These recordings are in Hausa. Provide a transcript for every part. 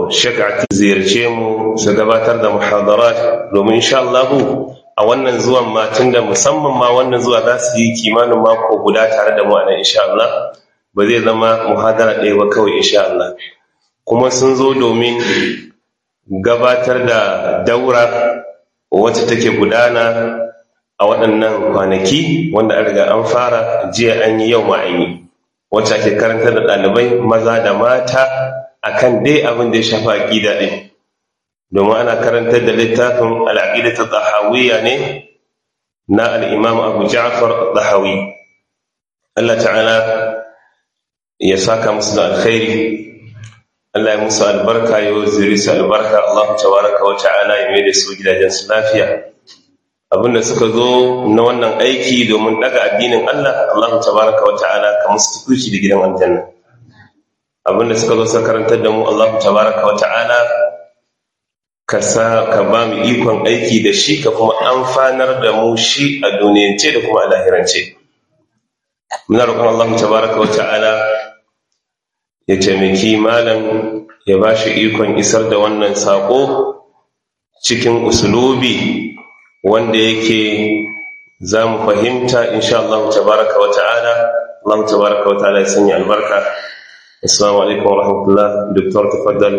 shaka ziyarce mu su gabatar da muhadarat domin insha Allah a wannan zuwan ma da musamman ma wannan zuwa za su yi kimanin mako guda tare da mu a nan insha Allah ba zai zama muhadara ɗaya ba kawai insha Allah kuma sun zo domin gabatar da daura wacce take gudana a waɗannan kwanaki wanda an riga an fara jiya an yi yau ma an yi wacce ake karanta da ɗalibai maza da mata akan dai abin da ya shafa aƙida ɗin domin ana karantar da littafin al'aƙida ta tsahawiyya ne na al'imam abu ja'far tsahawi Allah ta'ala ya saka musu da alkhairi Allah ya musu albarka ya zuri su albarka Allah tabaraka wa ta'ala ya mai da su gidajen su lafiya abinda suka zo na wannan aiki domin daga addinin Allah Allah tabaraka wa ta'ala ka musu tukuci da gidan aljanna abinda suka zo suka karantar da mu Allah tabaraka wa ta'ala ka sa ka ba mu ikon aiki da shi ka kuma amfanar da mu shi a duniyance da kuma a lahirance muna roƙon Allah tabaraka wa ta'ala ya taimaki malam ya ba shi ikon isar da wannan saƙo cikin usulubi wanda yake za mu fahimta insha Allah tabaraka wa ta'ala Allah tabaraka wa ta'ala ya sanya albarka assalamu alaikum wa rahmatullah doktor tafaddal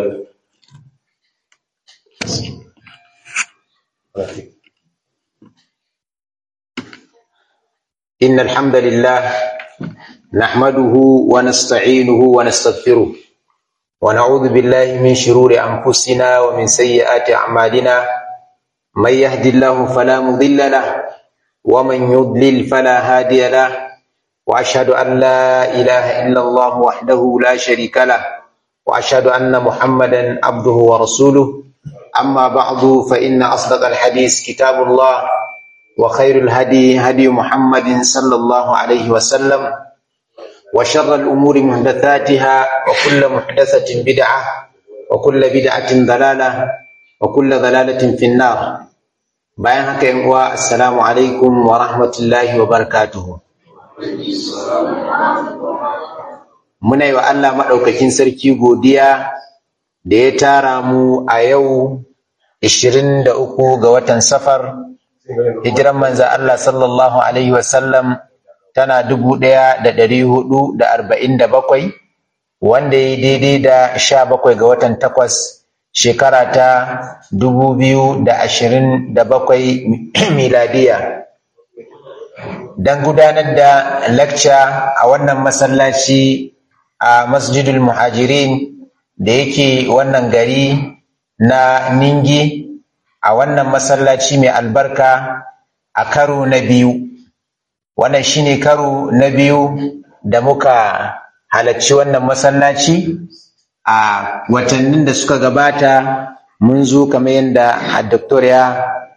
إن الحمد لله نحمده ونستعينه ونستغفره ونعوذ بالله من شرور أنفسنا ومن سيئات أعمالنا من يهد الله فلا مضل له ومن يضلل فلا هادي له وأشهد أن لا إله إلا الله وحده لا شريك له وأشهد أن محمدا عبده ورسوله أما بعد فإن أصدق الحديث كتاب الله وخير الهدي هدي محمد صلى الله عليه وسلم وشر الأمور محدثاتها وكل محدثة بدعة وكل بدعة ضلالة وكل ضلالة في النار bayan haka yan uwa assalamu alaikum wa rahmatullahi wa barakatuhu muna yi wa Allah maɗaukakin sarki godiya da ya tara mu a yau 23 ga watan safar hijiran manza Allah sallallahu alaihi wasallam tana dubu ɗaya da ɗari hudu da arba'in da bakwai wanda ya daidai da sha bakwai ga watan takwas shekara ta dubu biyu da ashirin da bakwai miladiya don gudanar da lakca a wannan masallaci a masjidul muhajirin da yake wannan gari na ningi a wannan masallaci mai albarka a karo na biyu wannan shine karo na biyu da muka halarci wannan masallaci a watannin da suka gabata mun zo kamar yadda doktor ya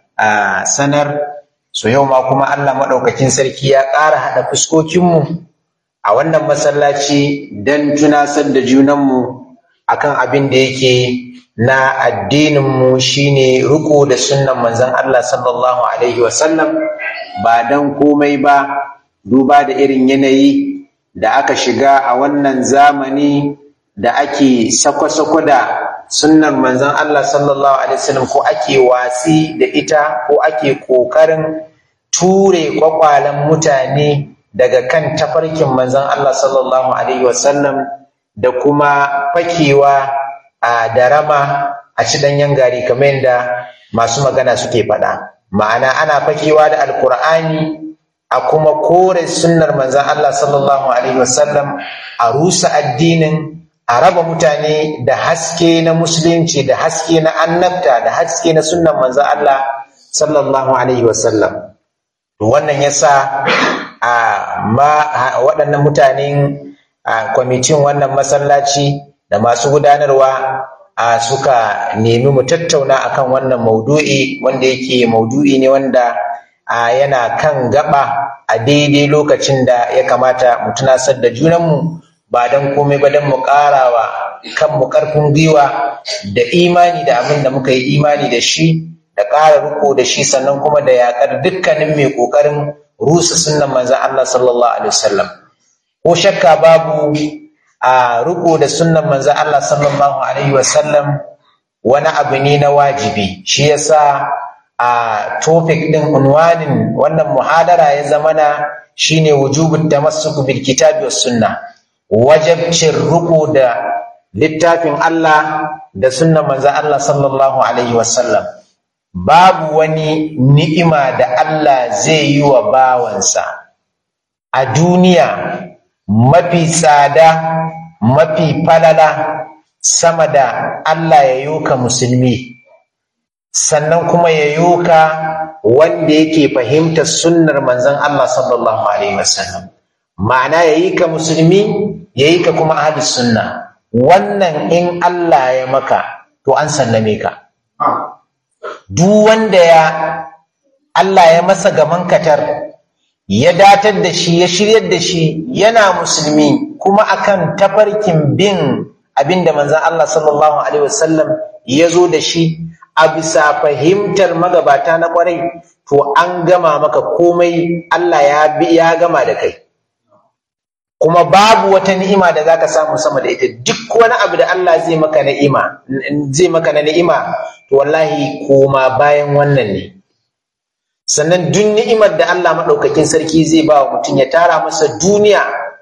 sanar so yau ma kuma Allah maɗaukakin sarki ya ƙara haɗa fuskokinmu a wannan masallaci don tunasar da junanmu akan abin da yake na addininmu shine riko da sunnan manzon Allah sallallahu alaihi wasallam ba don komai ba duba da irin yanayi da aka shiga a wannan zamani da ake sako-sako da sunnar manzon Allah sallallahu alaihi wasallam ko ake watsi da ita ko ake ƙoƙarin ture kwakwalen mutane daga kan tafarkin manzon Allah sallallahu alaihi wasallam da kuma fakewa a darama a ci ɗanyen gari kamar yadda masu magana suke faɗa ma'ana ana fakewa da alkur'ani a kuma kore sunnar manzan Allah sallallahu alaihi wasallam a rusa addinin a raba mutane da haske na musulunci da haske na annabta da haske na sunnar manzan Allah sallallahu alaihi wasallam wannan yasa a ma waɗannan mutanen a kwamitin wannan masallaci da masu gudanarwa a suka nemi mu tattauna akan wannan maudu'i wanda yake maudu'i ne wanda a yana kan gaba a daidai lokacin da ya kamata mu tunasar da junanmu ba don komai ba don mu ƙarawa kanmu ƙarfin gwiwa da imani da abin da muka yi imani da shi da ƙara riko da shi sannan kuma da yaƙar dukkanin mai ƙoƙarin rusa sunnan manzon Allah sallallahu alaihi wasallam ko shakka babu a riko da sunnan manzon Allah sallallahu alaihi wasallam wani abu ne na wajibi shi yasa a topic din unwanin wannan muhadara ya zamana shine wujubut tamassuku bil kitabi was sunna wajibcin riko da littafin Allah da sunnan manzon Allah sallallahu alaihi wasallam babu wani ni'ima da Allah zai yi wa bawansa a duniya mafi tsada mafi falala sama da Allah ya yoka musulmi sannan kuma ya yoka wanda yake fahimtar sunnar manzon Allah sallallahu alaihi wasallam ma'ana ya yi ka musulmi ya yi ka kuma ahli sunna wannan in Allah ya maka to an sallame ka duk wanda ya Allah ya masa gaman katar ya datar da shi ya shiryar da shi yana musulmi kuma akan tafarkin bin abinda manzon Allah sallallahu alaihi wasallam ya zo da shi a bisa fahimtar magabata na kwarai to an gama maka komai Allah ya bi ya gama da kai kuma babu wata ni'ima da zaka samu sama da ita duk wani abu da Allah zai maka ni'ima zai maka na ni'ima to wallahi koma bayan wannan ne sannan duk ni'imar da Allah madaukakin sarki zai ba wa mutum ya tara masa duniya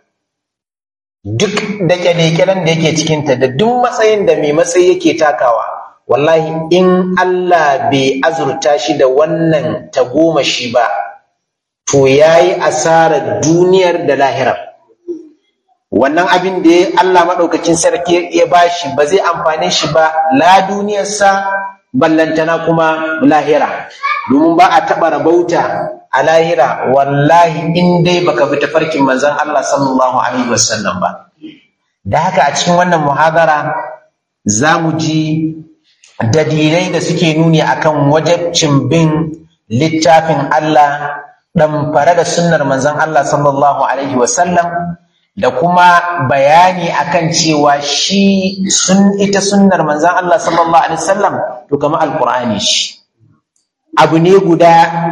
duk da kyalekyalen da yake cikinta da duk matsayin da mai matsayi yake takawa wallahi in Allah bai azurta shi da wannan tagomashi ba to yayi asarar duniyar da lahirar wannan abin da Allah maɗaukakin sarki ya bashi ba zai amfane shi ba la duniyarsa ballantana kuma lahira domin ba a taɓa rabauta a lahira wallahi in dai baka bi tafarkin manzon Allah sallallahu alaihi wasallam ba da haka a cikin wannan muhadara za mu ji dalilai da suke nuni akan wajabcin bin littafin Allah ɗamfare da sunnar manzon Allah sallallahu alaihi wasallam da kuma bayani akan cewa shi sun ita sunnar manzon Allah sallallahu alaihi wasallam to kamar alqur'ani shi abu ne guda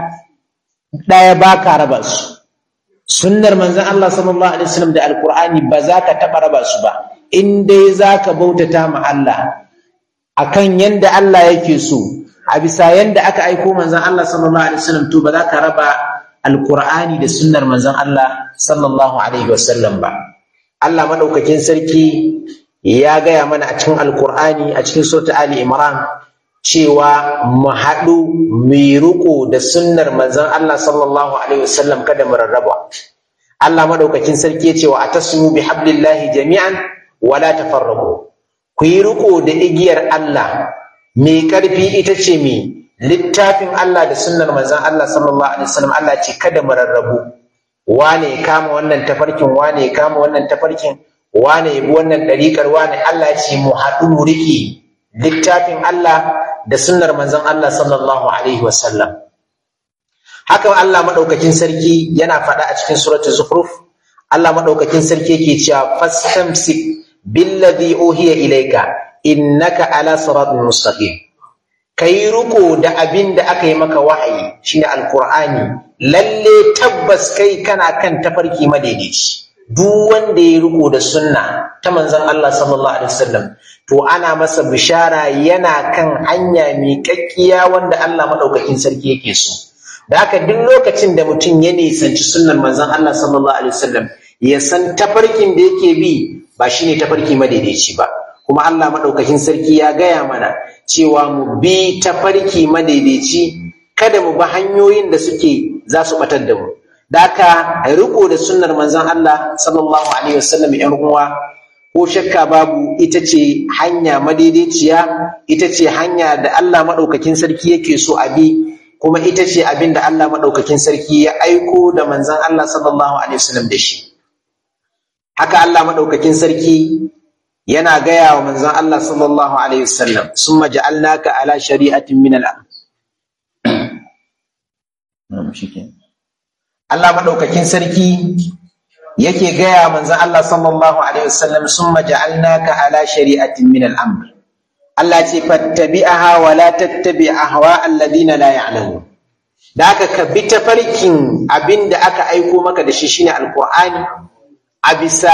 ɗaya ba ka raba su sunnar manzon Allah sallallahu alaihi wasallam da alqur'ani ba za ka taɓa raba su ba in dai za ka bautata ma Allah akan yanda Allah yake so a bisa yanda aka aiko manzon Allah sallallahu alaihi wasallam to ba za ka raba alqur'ani da sunnar manzon Allah sallallahu alaihi wasallam ba Allah madaukakin sarki ya gaya mana a cikin alqur'ani a cikin suratul ali imran cewa mu haɗu mu riƙo da sunnar manzon Allah sallallahu alaihi wasallam kada mu rarraba Allah madaukakin sarki ya ce wa atasmu bi hablillahi jami'an wa la tafarraqu ku yi riƙo da igiyar Allah mai ƙarfi ita ce mai littafin Allah da sunnar manzon Allah sallallahu alaihi wasallam Allah ce kada mu rarrabu wane ya kama wannan tafarkin wane ya kama wannan tafarkin wane ya bi wannan ɗariƙar wane Allah ce mu haɗu mu riƙe littafin Allah da sunnar manzon Allah sallallahu alaihi wasallam haka Allah madaukakin sarki yana faɗa a cikin suratul zukhruf Allah madaukakin sarki yake cewa fastamsik billadhi uhiya ilayka innaka ala siratin mustaqim kai ruko da abin da aka yi maka wahayi shine alqur'ani lalle tabbas kai kana kan tafarki madaidaici duk wanda ya riko da sunna ta manzon Allah sallallahu alaihi wasallam to ana masa bishara yana kan hanya miƙaƙƙiya wanda Allah madaukakin sarki yake so da haka duk lokacin da mutum ya nisanci sunnar manzon Allah sallallahu alaihi wasallam ya san tafarkin da yake bi ba shine tafarki madaidaici ba kuma Allah madaukakin sarki ya gaya mana cewa mu bi tafarki madaidaici kada mu bi hanyoyin da suke za su batar da mu daka riko da sunnar manzon Allah sallallahu alaihi wasallam yan uwa ko shakka babu ita ce hanya madaidaiciya ita ce hanya da Allah madaukakin sarki yake so a bi kuma ita ce abin da Allah madaukakin sarki ya aiko da manzon Allah sallallahu alaihi wasallam da shi haka Allah madaukakin sarki yana gaya wa manzon Allah sallallahu alaihi wasallam summa ja'alnaka ala shari'atin min al-amr Allah madaukakin sarki yake gaya manzon Allah sallallahu alaihi wasallam summa ja'alnaka ala shari'atin min al-amr Allah ce fattabi'aha wa la tattabi ahwa alladhina la ya'lamun da aka ka bi tafarkin abinda aka aiko maka da shi shine alqur'ani a bisa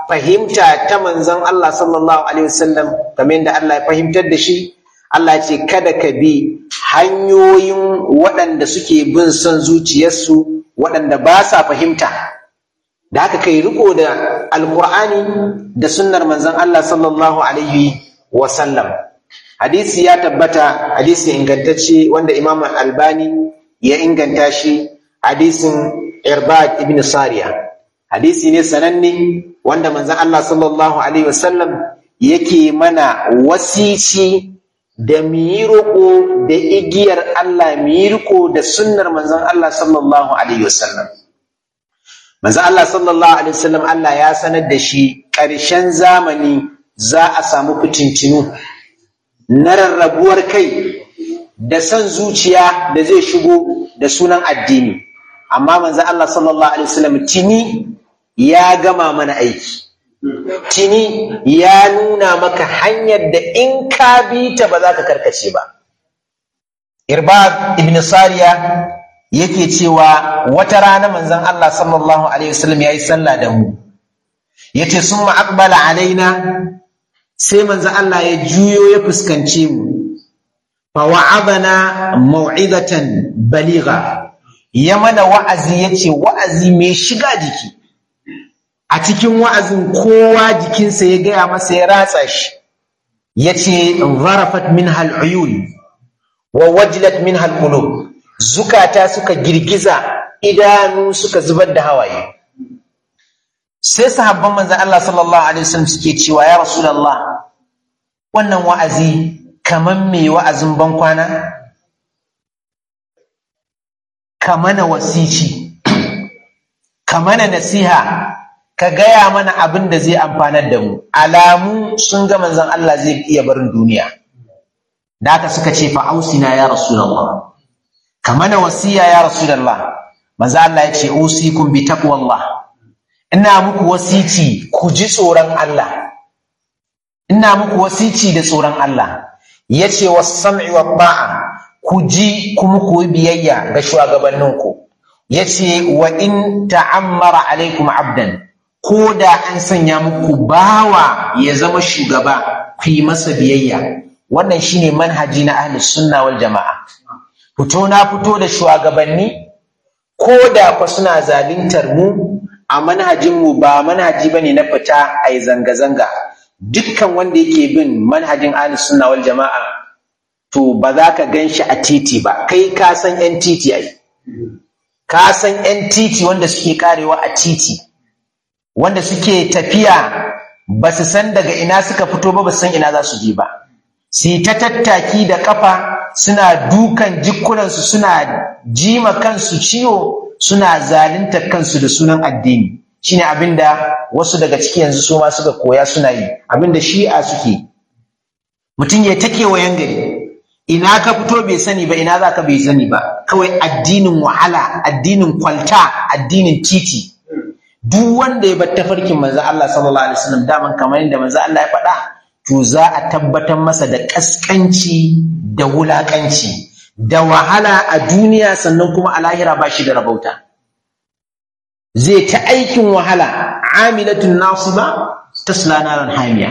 fahimta ta manzon Allah sallallahu alaihi wasallam kamar yadda Allah ya fahimtar da shi Allah ce kada ka bi hanyoyin waɗanda suke bin son zuciyarsu waɗanda ba sa fahimta da haka kai riko da alkur'ani da sunnar manzon Allah sallallahu alaihi wasallam hadisi ya tabbata hadisi ingantacce wanda imam albani ya inganta shi hadisin irbad ibn sariya hadisi ne sananne wanda manzon Allah sallallahu alaihi wasallam yake mana wasici da mu yi roƙo da igiyar Allah mu yi riko da sunnar manzon Allah sallallahu alaihi wasallam manzon Allah sallallahu alaihi wasallam Allah ya sanar da shi ƙarshen zamani za a samu fitincinu na rarrabuwar kai da son zuciya da zai shigo da sunan addini amma manzon Allah sallallahu alaihi wasallam tini ya gama mana aiki tini ya nuna maka hanyar da in ka bi ta ba za ka karkace ba irbad ibn sariya yake cewa wata rana manzon Allah sallallahu alaihi wasallam yayi sallah da mu yace summa aqbala alaina sai manzon Allah ya juyo ya fuskance mu fa wa'adana mau'izatan baligha ya mana wa'azi yace wa'azi mai shiga jiki a cikin wa'azin kowa jikinsa ya gaya masa ya ratsa shi ya ce zarafat min hal'uyun wa wajilat min hal'ulu zukata suka girgiza idanu suka zubar da hawaye sai sahabban manzan Allah sallallahu Alaihi wasallam suke cewa ya Rasulallah wannan wa'azi kaman mai wa'azin bankwana kamana wasici kamana nasiha ka gaya mana abin da zai amfanar da mu alamu sun ga manzon Allah zai iya barin duniya da haka suka ce fa ausina ya rasulullah ka mana wasiya ya rasulullah manzo Allah ya ce usikum bi taqwallah ina muku wasici ku ji tsoron Allah ina muku wasici da tsoron Allah yace was-sam'i wat-ta'a ku ji kuma ku biyayya ga shugabanninku yace wa in ta'ammara alaikum abdan ko da an sanya muku bawa ya zama shugaba ku yi masa biyayya wannan shine manhaji na ahli sunna wal jama'a fito na fito da shugabanni ko da fa suna zaluntar mu a manhajin mu ba manhaji bane na fita ai zanga zanga dukkan wanda yake bin manhajin ahli sunna wal jama'a to ba za ka gan shi a titi ba kai ka san yan titi ai ka san yan titi wanda suke karewa a titi wanda suke tafiya ba su san daga ina suka fito ba ba su san ina za su je ba su ta tattaki da kafa suna dukan jikunansu suna jima kansu ciwo suna zalunta kansu da sunan addini shine abinda wasu daga ciki yanzu su ma suka koya suna yi abinda shi'a suke mutum ya ta kewayen gari ina ka fito bai sani ba ina za ka bai sani ba kawai addinin wahala addinin kwalta addinin titi duk wanda ya bar tafarkin manzo Allah sallallahu alaihi wasallam daman kamar yadda manzo Allah ya faɗa to za a tabbatar masa da kaskanci da wulakanci da wahala a duniya sannan kuma a lahira ba shi da rabauta zai ta aikin wahala amilatun nasiba tasla naran hamiya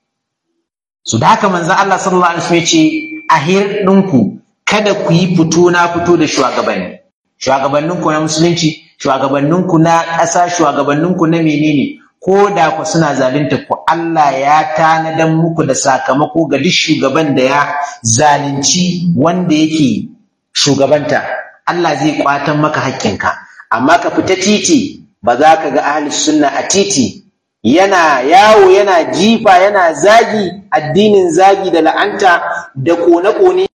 su da haka manzo Allah sallallahu alaihi wasallam ya ce a ɗinku kada ku yi fito na fito da shugabanni shugabanninku na musulunci shugabanninku na ƙasa shugabanninku na menene ko da ku suna zalunta ku Allah ya tanadan muku da sakamako ga duk shugaban da ya zalunci wanda yake shugabanta Allah zai kwatan maka hakkinka amma ka fita titi ba za ka ga ahli sunna a titi yana yawo yana jifa yana zagi addinin zagi da la'anta da kone-kone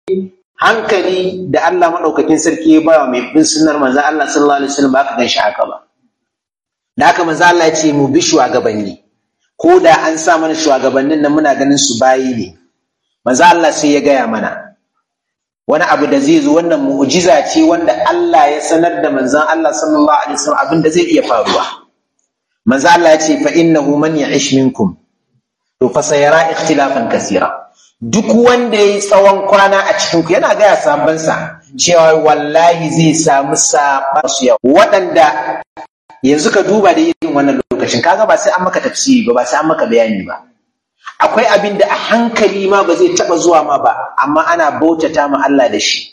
hankali da Allah maɗaukakin sarki ya ba mai bin sunnar manzan Allah sallallahu alaihi wasallam ba ka gan shi haka ba da haka manzan Allah ya ce mu bi shugabanni ko da an sa mana shugabannin nan muna ganin su bayi ne manzan Allah sai ya gaya mana wani abu da zai zo wannan mu'jiza ce wanda Allah ya sanar da manzan Allah sallallahu alaihi wasallam abin da zai iya faruwa manzo Allah ya ce fa innahu man ya'ish minkum to fa sayara ikhtilafan kaseera duk wanda yayi tsawon kwana a cikin ku yana ga sabban sa cewa wallahi zai samu sabar su yau waɗanda yanzu ka duba da irin wannan lokacin kaga ba sai an maka tafsiri ba ba sai an maka bayani ba akwai abin da a hankali ma ba zai taba zuwa ma ba amma ana bautata ma Allah da shi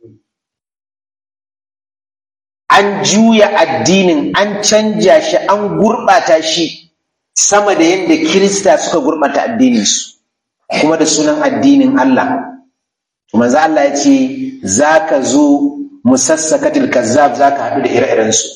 an juya addinin an canja shi an gurɓata shi sama da yadda kirista suka gurɓata addininsu kuma da sunan addinin Allah to manzo Allah ya ce za ka zo musassakatil kazzab za ka haɗu da ire-irensu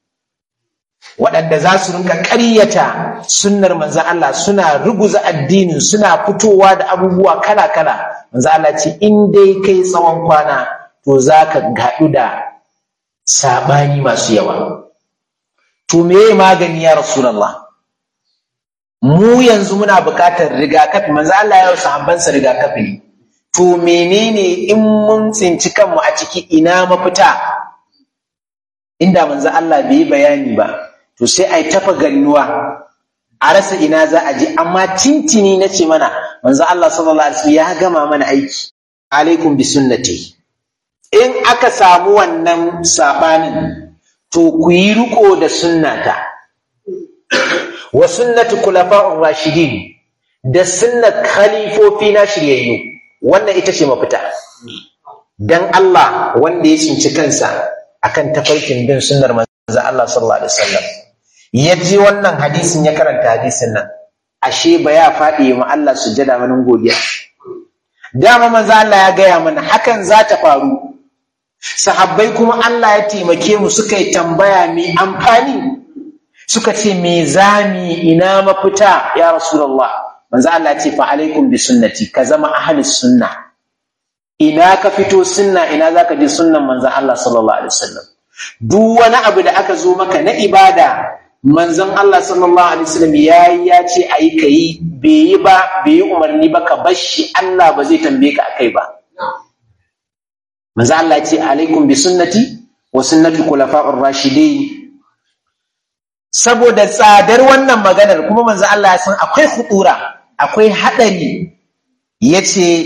waɗanda za su rinka ƙaryata sunnar manzo Allah suna ruguza addinin suna fitowa da abubuwa kala-kala manzo Allah ce in dai kai tsawon kwana to za ka haɗu da saɓani masu yawa to me magani ya rasulallah mu yanzu muna buƙatar rigakafi manzo Allah ya sahabbansa rigakafi ne to menene in mun tsinci kanmu a ciki ina mafita inda manzo Allah bai bayani ba to sai ai tafa gannuwa a rasa ina za a je amma tintini na ce mana manzo Allah sallallahu alaihi wasallam ya gama mana aiki alaikum bi sunnati in aka samu wannan sabanin to ku yi riko da sunnata wa sunnatu kulafa'ur rashidin da sunnat khalifofi na shiryayyu wannan ita ce mafita dan Allah wanda ya tsinci kansa akan tafarkin bin sunnar manzo Allah sallallahu alaihi wasallam ya ji wannan hadisin ya karanta hadisin nan ashe ba ya faɗi ma Allah sujjada manin godiya dama manzo Allah ya gaya mana hakan za ta faru sahabbai kuma Allah ya taimake mu suka yi tambaya mai amfani suka ce me zami ina mafita ya rasulullah manzo Allah ya ce fa alaikum bi sunnati ka zama ahli sunna ina ka fito sunna ina zaka ji sunnan manzo Allah sallallahu alaihi wasallam duk wani abu da aka zo maka na ibada manzon Allah sallallahu alaihi wasallam yayi ya ce ayi kai bai yi ba bai yi umarni ba ka bar shi Allah ba zai tambaye ka akai ba manzo Allah ce alaikum bi sunnati wa sunnati khulafa'ur rashidin saboda tsadar wannan maganar kuma manzo Allah ya san akwai khutura akwai hadari yace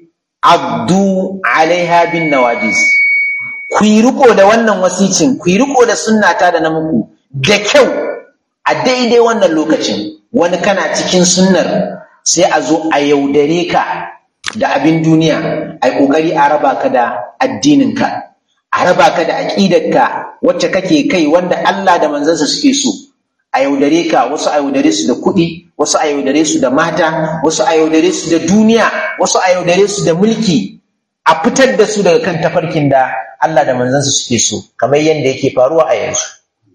abdu alaiha bin nawajis ku yi riko da wannan wasicin ku yi riko da sunnata da na muku da kyau a daidai wannan lokacin wani kana cikin sunnar sai a zo a yaudare ka da abin duniya a ƙoƙari a raba ka da addininka a raba ka da aƙidarka wacce kake kai wanda Allah da manzansa suke so a yaudare ka wasu a yaudare su da kuɗi wasu a yaudare su da mata wasu a yaudare su da duniya wasu a yaudare su da mulki a fitar da su daga kan tafarkin da Allah da manzansa suke so kamar yadda yake faruwa a yanzu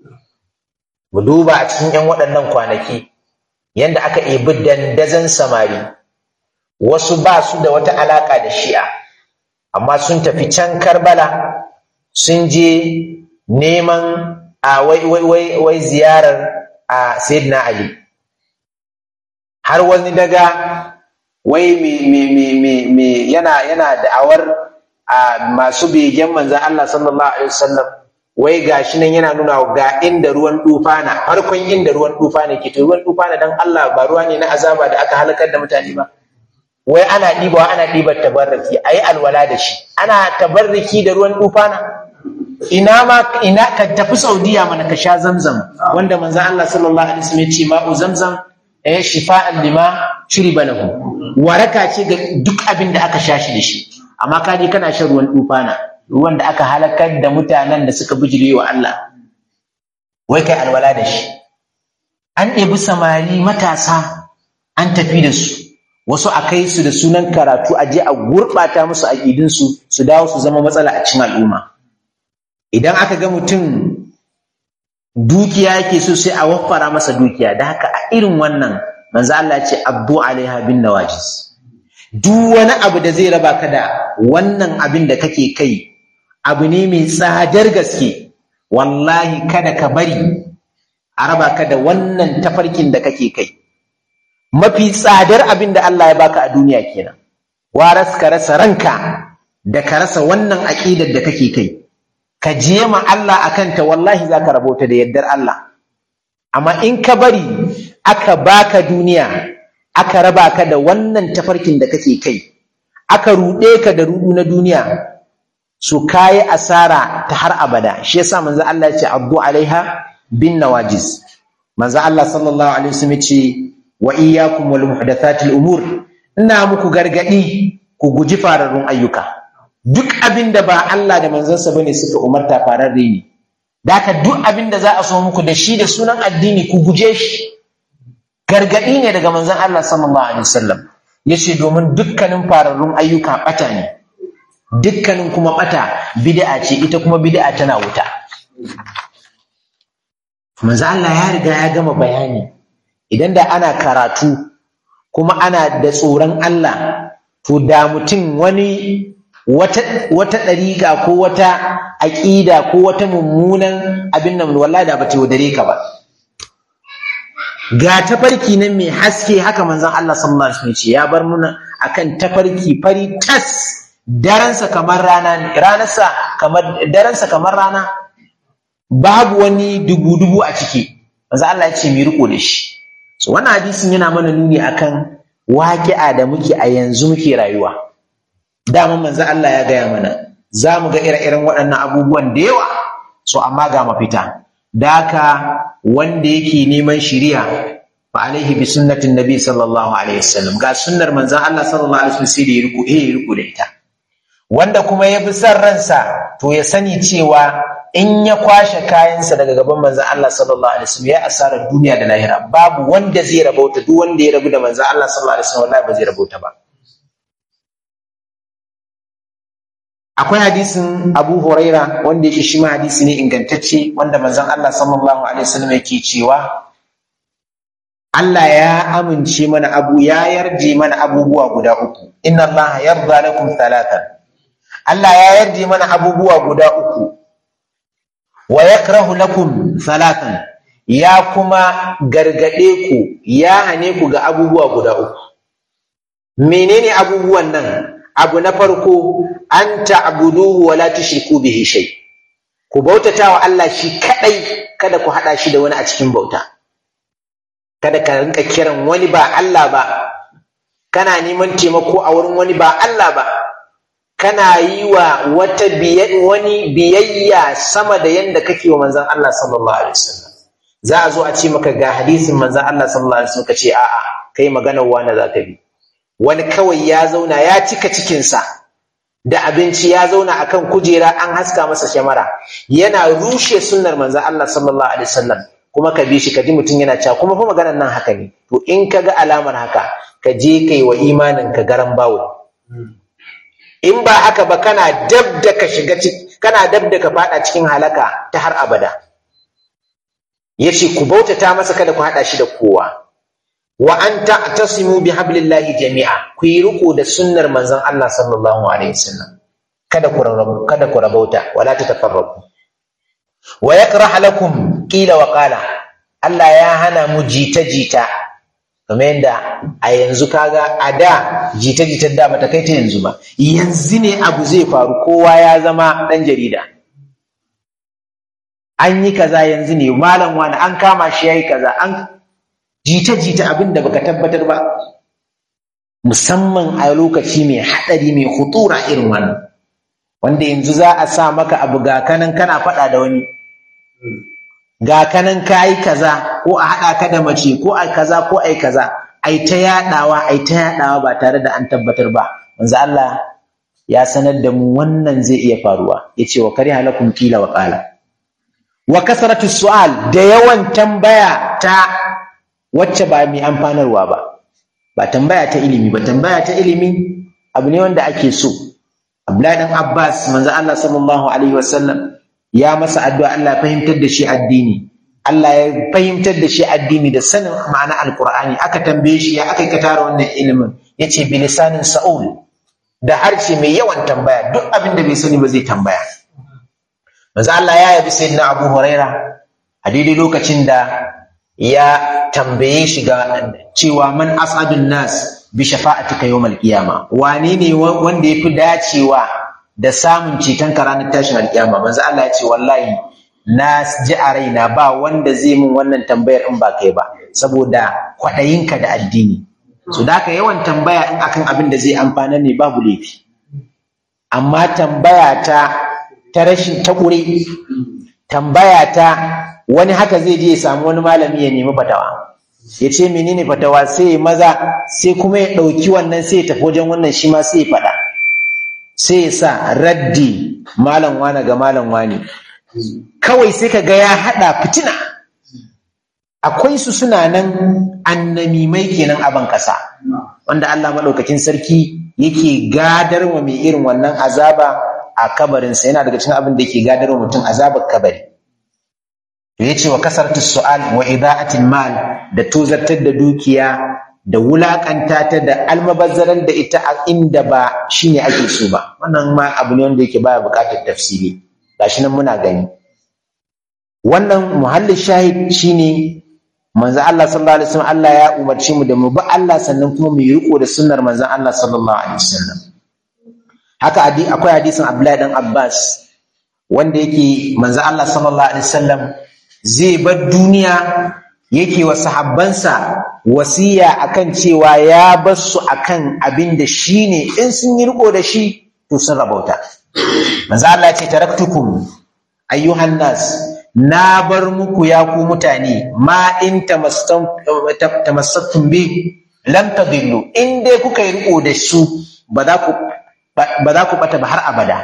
mu duba a cikin 'yan waɗannan kwanaki yadda aka ebi dandazon samari wasu ba su da wata alaƙa da shi'a amma sun tafi can karbala sun je neman a wai, wai, wai, wai ziyarar a sayyidina ali har wani daga wai me, me, me, me, me yana, yana da'awar a masu begen manzan Allah sallallahu alaihi wasallam wai gashi nan yana nuna ga inda ruwan dufana farkon inda ruwan dufana ke to ruwan dufana dan Allah ba ruwa ne na azaba da aka halakar da mutane ba wai ana ɗibawa ana ɗibar tabarraki a yi alwala da shi ana tabarraki da ruwan tufana ina ma ina ka tafi saudiya mana ka sha zamzam wanda manzan Allah sallallahu alaihi wasallam ya ce ma'u zamzam eh shifa'an lima shuriba lahu waraka ce ga duk abin da aka sha shi da shi amma ka je kana shan ruwan tufana ruwan da aka halakar da mutanen da suka bijire wa Allah wai kai alwala da shi an ɗebi samari matasa an tafi da su wasu a kai su da sunan karatu a je a gurɓata musu aƙidinsu su dawo su zama matsala a cikin al'umma idan aka ga mutum dukiya yake so sai a waffara masa dukiya da haka a irin wannan manzo Allah ce abdu alaiha bin nawajis duk wani abu da zai raba ka da wannan abin da kake kai abu ne mai tsadar gaske wallahi kada ka bari a raba ka da wannan tafarkin da kake kai mafi tsadar abin da Allah ya baka a duniya kenan waras ka rasa ranka da ka rasa wannan aƙidar da kake kai ka je ma Allah akan ta wallahi zaka rabota da yardar Allah amma in ka bari aka baka duniya aka raba ka da wannan tafarkin da kake kai aka ruɗe ka da ruɗu na duniya su kayi asara ta har abada shi yasa manzo Allah ya ce abdu alaiha bin nawajiz manzo Allah sallallahu alaihi wasallam ce wa iyyakum wal muhdathatil umur ina muku gargadi ku guji fararrun ayyuka duk abin da ba Allah da manzansa bane suka umarta fararre ne daka duk abin da za a so muku da shi da sunan addini ku guje shi gargadi ne daga manzon Allah sallallahu alaihi wasallam yace domin dukkanin fararrun ayyuka bata ne dukkanin kuma bata bid'a ce ita kuma bid'a tana wuta manzo Allah ya riga ya gama bayani idan da ana karatu kuma ana da tsoron Allah to da mutum wani wata wata dariƙa ko wata aƙida ko wata mummunan abin nan wallahi da bata wadare ka ba ga tafarki nan mai haske haka manzon Allah sallallahu alaihi wasallam ya bar muna akan tafarki fari tas daransa kamar rana ranarsa kamar daransa kamar rana babu wani dubu-dubu a ciki manzo Allah ya ce mu riko da shi so wannan hadisin yana mana nuni akan waƙi'a da muke a yanzu muke rayuwa dama manzo Allah ya gaya mana za mu ga ire-iren waɗannan abubuwan da yawa so amma ga mafita daka wanda yake neman shiriya fa alaihi bi sunnatin nabi sallallahu alaihi wasallam ga sunnar manzon Allah sallallahu alaihi wasallam sai da ya riko eh ya riko da ita wanda kuma ya bi son ransa to ya sani cewa in ya kwashe kayansa daga gaban manzon Allah sallallahu alaihi wasallam ya asara duniya da lahira babu wanda zai rabauta duk wanda ya rabu da manzon Allah sallallahu alaihi wasallam wallahi ba zai rabauta ba akwai hadisin Abu Huraira wanda yake shi ma hadisi ne ingantacce wanda manzon Allah sallallahu alaihi wasallam yake cewa Allah ya amince mana abu ya yarje mana abubuwa guda uku inna Allah yarda lakum thalathan Allah ya yarje mana abubuwa guda uku wa yakrahu lakum thalathan ya kuma gargade ku ya hane ku ga abubuwa guda uku menene abubuwan nan abu na farko an ta'buduhu wa la tushriku bihi shay ku bautata wa Allah shi kadai kada ku hada shi da wani a cikin bauta kada ka rinka kiran wani ba Allah ba kana neman taimako a wurin wani ba Allah ba kana yi wa wata wani biyayya sama da yanda kake wa manzon Allah sallallahu alaihi wasallam za a zo a ce maka ga hadisin manzon Allah sallallahu alaihi wasallam ka ce a'a kai maganar wani za ka bi wani kawai ya zauna ya cika cikinsa da abinci ya zauna akan kujera an haska masa shamara yana rushe sunnar manzon Allah sallallahu alaihi wasallam kuma ka bi shi ka ji mutum yana cewa kuma fa maganar nan haka ne to in ka ga alamar haka ka je kai wa imanin ka garan bawo in ba haka ba kana dab da ka shiga kana dab da ka fada cikin halaka ta har abada yace ku bautata masa kada ku hada shi da kowa wa an ta'tasimu bi hablillahi jami'a ku yi riko da sunnar manzon Allah sallallahu alaihi wasallam kada ku rabu kada ku rabauta wala tatafarraqu wa yakrah lakum qila wa qala Allah ya hana mu jita jita kamar yadda a yanzu kaga a da jita jita da bata kai ta yanzu ba yanzu ne abu zai faru kowa ya zama dan jarida an yi kaza yanzu ne malam wani an kama shi yayi kaza an jita-jita abin da baka tabbatar ba musamman a lokaci mai haɗari mai hutura irin wannan wanda yanzu za a sa maka abu ga kanan kana faɗa da wani ga kanan ka yi kaza ko a haɗa ka da mace ko a kaza ko a yi kaza ai ta yaɗawa ai ta yaɗawa ba tare da an tabbatar ba manzo Allah ya sanar da mu wannan zai iya faruwa yace wa kari halakum kila wa qala wa kasratu su'al da yawan tambaya ta wacce ba mai amfanarwa ba ba tambaya ta ilimi ba tambaya ta ilimi abu ne wanda ake so Abdullahi dan Abbas manzo Allah sallallahu alaihi wasallam ya masa addu'a Allah fahimtar da shi addini Allah ya fahimtar da shi addini da sanin ma'ana alqur'ani aka tambaye shi ya aka ka tara wannan ilimin yace bilisanin sa'ul da harshe mai yawan tambaya duk abin da bai sani ba zai tambaya manzo Allah ya yabi sayyidina Abu Huraira a daidai lokacin da ya tambaye shi ga cewa man asadun nas bi shafa'atika yawmal qiyama wane ne wanda yafi dacewa da samun ceton ka ranar tashin alkiyama manzo Allah ya ce wallahi na ji a raina ba wanda zai min wannan tambayar in ba kai ba saboda kwaɗayinka da addini so da haka yawan tambaya in akan abin da zai amfana ne babu laifi amma tambaya ta ta rashin ta ƙure tambaya ta wani haka zai je ya samu wani malami ya nemi fatawa ya ce menene fatawa sai ya maza sai kuma ya ɗauki wannan sai ya tafi wajen wannan shi ma sai ya faɗa sai ya sa raddi malam wane ga malam wani kawai sai ka ga ya haɗa fitina akwai su suna nan annamimai kenan a ban ƙasa wanda Allah maɗaukakin sarki yake gadar wa mai irin wannan azaba a kabarinsa yana daga cikin abin da yake gadar wa mutum azabar kabari to yace wa kasartu su'al wa ida'atil mal da tozartar da dukiya da wulakanta ta da almabazzaran da ita a inda ba shine ake so ba wannan ma abu ne wanda yake baya buƙatar tafsiri gashi nan muna gani wannan muhallin shahid shine manzo Allah sallallahu alaihi wasallam Allah ya umarci mu da mu bi Allah sannan kuma mu yi riko da sunnar manzo Allah sallallahu alaihi wasallam haka akwai hadisin Abdullahi dan Abbas wanda yake manzo Allah sallallahu alaihi wasallam zai bar duniya yake wa sahabbansa wasiya akan cewa ya bar su akan abin da shine in sun yi riko da shi to sun rabauta manzo Allah ya ce taraktukum ayyuhan nas na bar muku ya ku mutane ma in tamassattum bi lam tadillu in dai kuka yi riko da su ba za ku ba za ku bata ba har abada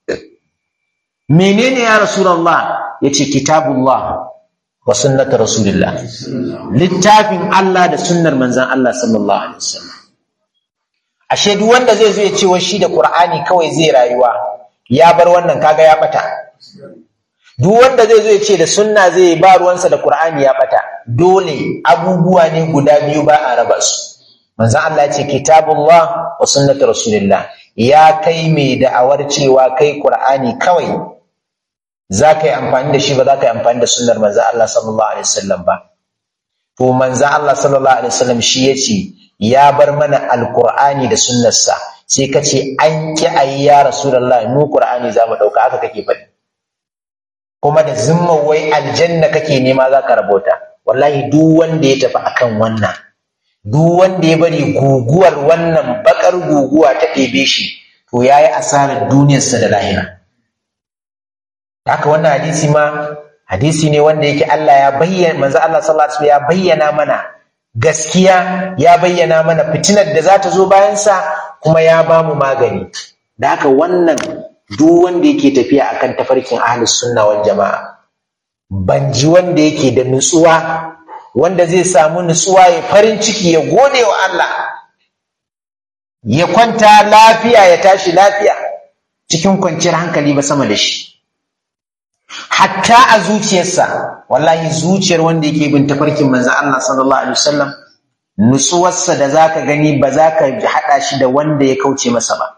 menene ya rasulullah yace kitabullah wa sunnatu rasulillah littafin Allah da sunnar manzon Allah sallallahu alaihi wasallam ashe duk wanda zai zo ya ce shi da qur'ani kawai zai rayuwa ya bar wannan kaga ya bata duk wanda zai zo ya ce da sunna zai ba ruwansa da Qur'ani ya bata dole abubuwa ne guda biyu ba a raba su manzon Allah ya ce kitabullah wa sunnatu rasulillah ya kai mai da'awar cewa kai Qur'ani kawai za ka yi amfani da shi ba za ka yi amfani da sunnar manzon Allah sallallahu alaihi wasallam ba to manzon Allah sallallahu alaihi wasallam shi ya ce ya bar mana alqur'ani da sunnarsa sai ka ce an ki ayi ya rasulullah mu Qur'ani za mu dauka haka kake faɗi kuma da zimman wai aljanna kake nema za ka rabota wallahi duk wanda ya tafi akan wannan duk wanda ya bari guguwar wannan bakar guguwa ta ɗebe shi to ya yi asarar duniyarsa da lahira haka wannan hadisi ma hadisi ne wanda yake Allah ya bayyana manzo Allah sallallahu alaihi ya bayyana mana gaskiya ya bayyana mana fitinar da za ta zo bayansa kuma ya ba mu magani da haka wannan duk wanda yake tafiya akan tafarkin ahlus sunna wal jama'a ban ji wanda yake da nutsuwa wanda zai samu nutsuwa ya farin ciki ya gode wa Allah ya kwanta lafiya ya tashi lafiya cikin kwanciyar hankali ba sama da shi hatta a zuciyarsa wallahi zuciyar wanda yake bin tafarkin manzon Allah sallallahu alaihi wasallam nutsuwarsa da zaka gani ba za ka haɗa shi da wanda ya kauce masa ba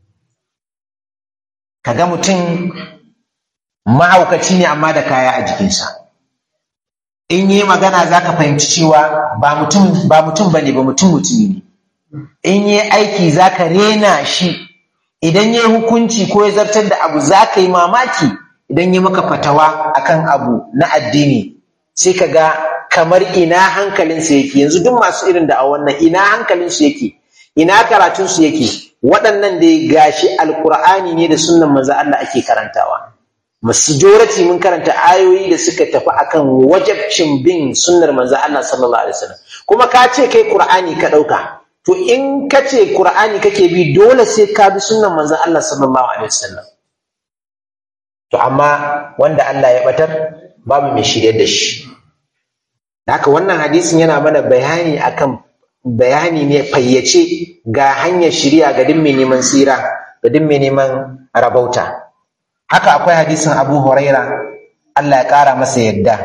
kaga mutum mahaukaci ne amma da kaya a jikinsa in yi magana za ka fahimci cewa ba mutum ba mutum bane ba mutum mutumi ne in yi aiki za ka rena shi idan yi hukunci ko ya zartar da abu za ka yi mamaki idan yi maka fatawa akan abu na addini sai ka ga kamar ina hankalinsa yake yanzu duk masu irin da a wannan ina hankalinsu yake ina karatunsu yake waɗannan da ya gashi alkur'ani ne da sunnan manzo Allah ake karantawa majority mun karanta ayoyi da suka tafi akan wajabcin bin sunnar manzo Allah sallallahu alaihi wasallam kuma ka ce kai qur'ani ka dauka to in ka ce qur'ani kake bi dole sai ka bi sunnan manzo Allah sallallahu alaihi wasallam to amma wanda Allah ya batar babu mai shirye da shi haka wannan hadisin yana mana bayani akan bayani ne fayyace ga hanyar shirya ga duk mai neman tsira ga duk mai neman rabauta haka akwai hadisin abu huraira Allah ya ƙara masa yadda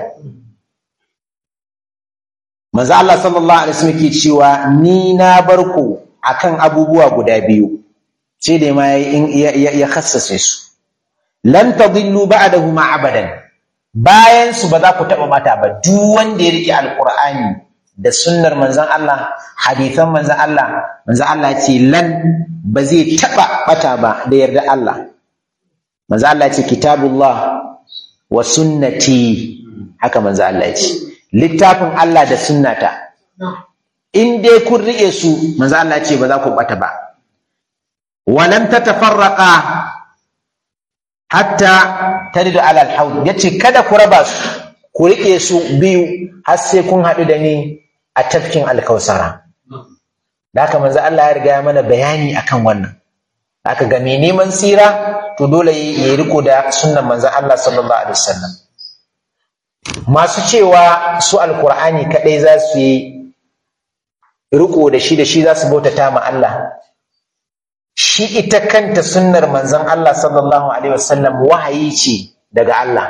manzo Allah sallallahu alaihi wasallam ke cewa ni na bar ku akan abubuwa guda biyu sai da ma ya khassace su lan tadillu ba'dahu ma abadan bayan su ba za ku taba mata ba duk wanda ya rike alqur'ani da sunnar manzon Allah hadithan manzon Allah manzon Allah ce lan ba zai taba bata ba da yarda Allah manzon Allah ce kitabullah wa sunnati haka manzon Allah ce littafin Allah da sunnata in dai kun rike su manzon Allah ce ba za ku bata ba walan tatafarraqa hatta taridu alal haud yace kada ku raba su ku rike su biyu har sai kun haɗu da ni a tafkin alkausara da haka manzo Allah ya riga ya mana bayani akan wannan haka ga mai neman tsira to dole ya riko da sunnan manzo Allah sallallahu alaihi wasallam masu cewa su alkur'ani kadai za su yi riko da shi da shi za su bautata ma Allah shi ita kanta sunnar manzon Allah sallallahu alaihi wasallam wahayi ce daga Allah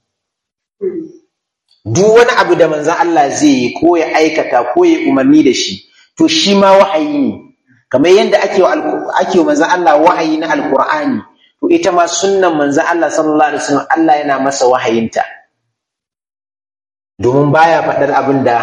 duk wani abu da manzon Allah zai yi ko ya aikata ko ya umarni da shi to shi ma wahayi ne kamar yadda ake wa ake wa manzon Allah wahayi na alkur'ani to ita ma sunnan manzon Allah sallallahu alaihi wasallam Allah yana masa wahayinta domin baya faɗar abin da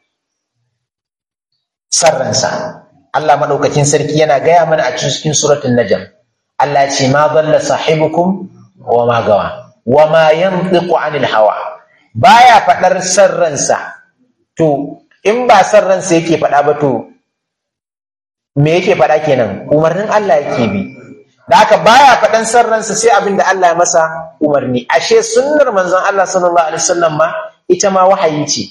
sarransa Allah maɗaukakin sarki yana gaya mana a cikin suratul najm Allah ce ma dalla sahibukum wa ma gawa wa ma yantiqu anil hawa baya faɗar sarransa to in ba sarransa yake faɗa ba to me yake faɗa kenan umarnin Allah yake bi da haka baya faɗan sarransa sai abin da Allah ya masa umarni ashe sunnar manzon Allah sallallahu alaihi wasallam ma ita ma wahayi ce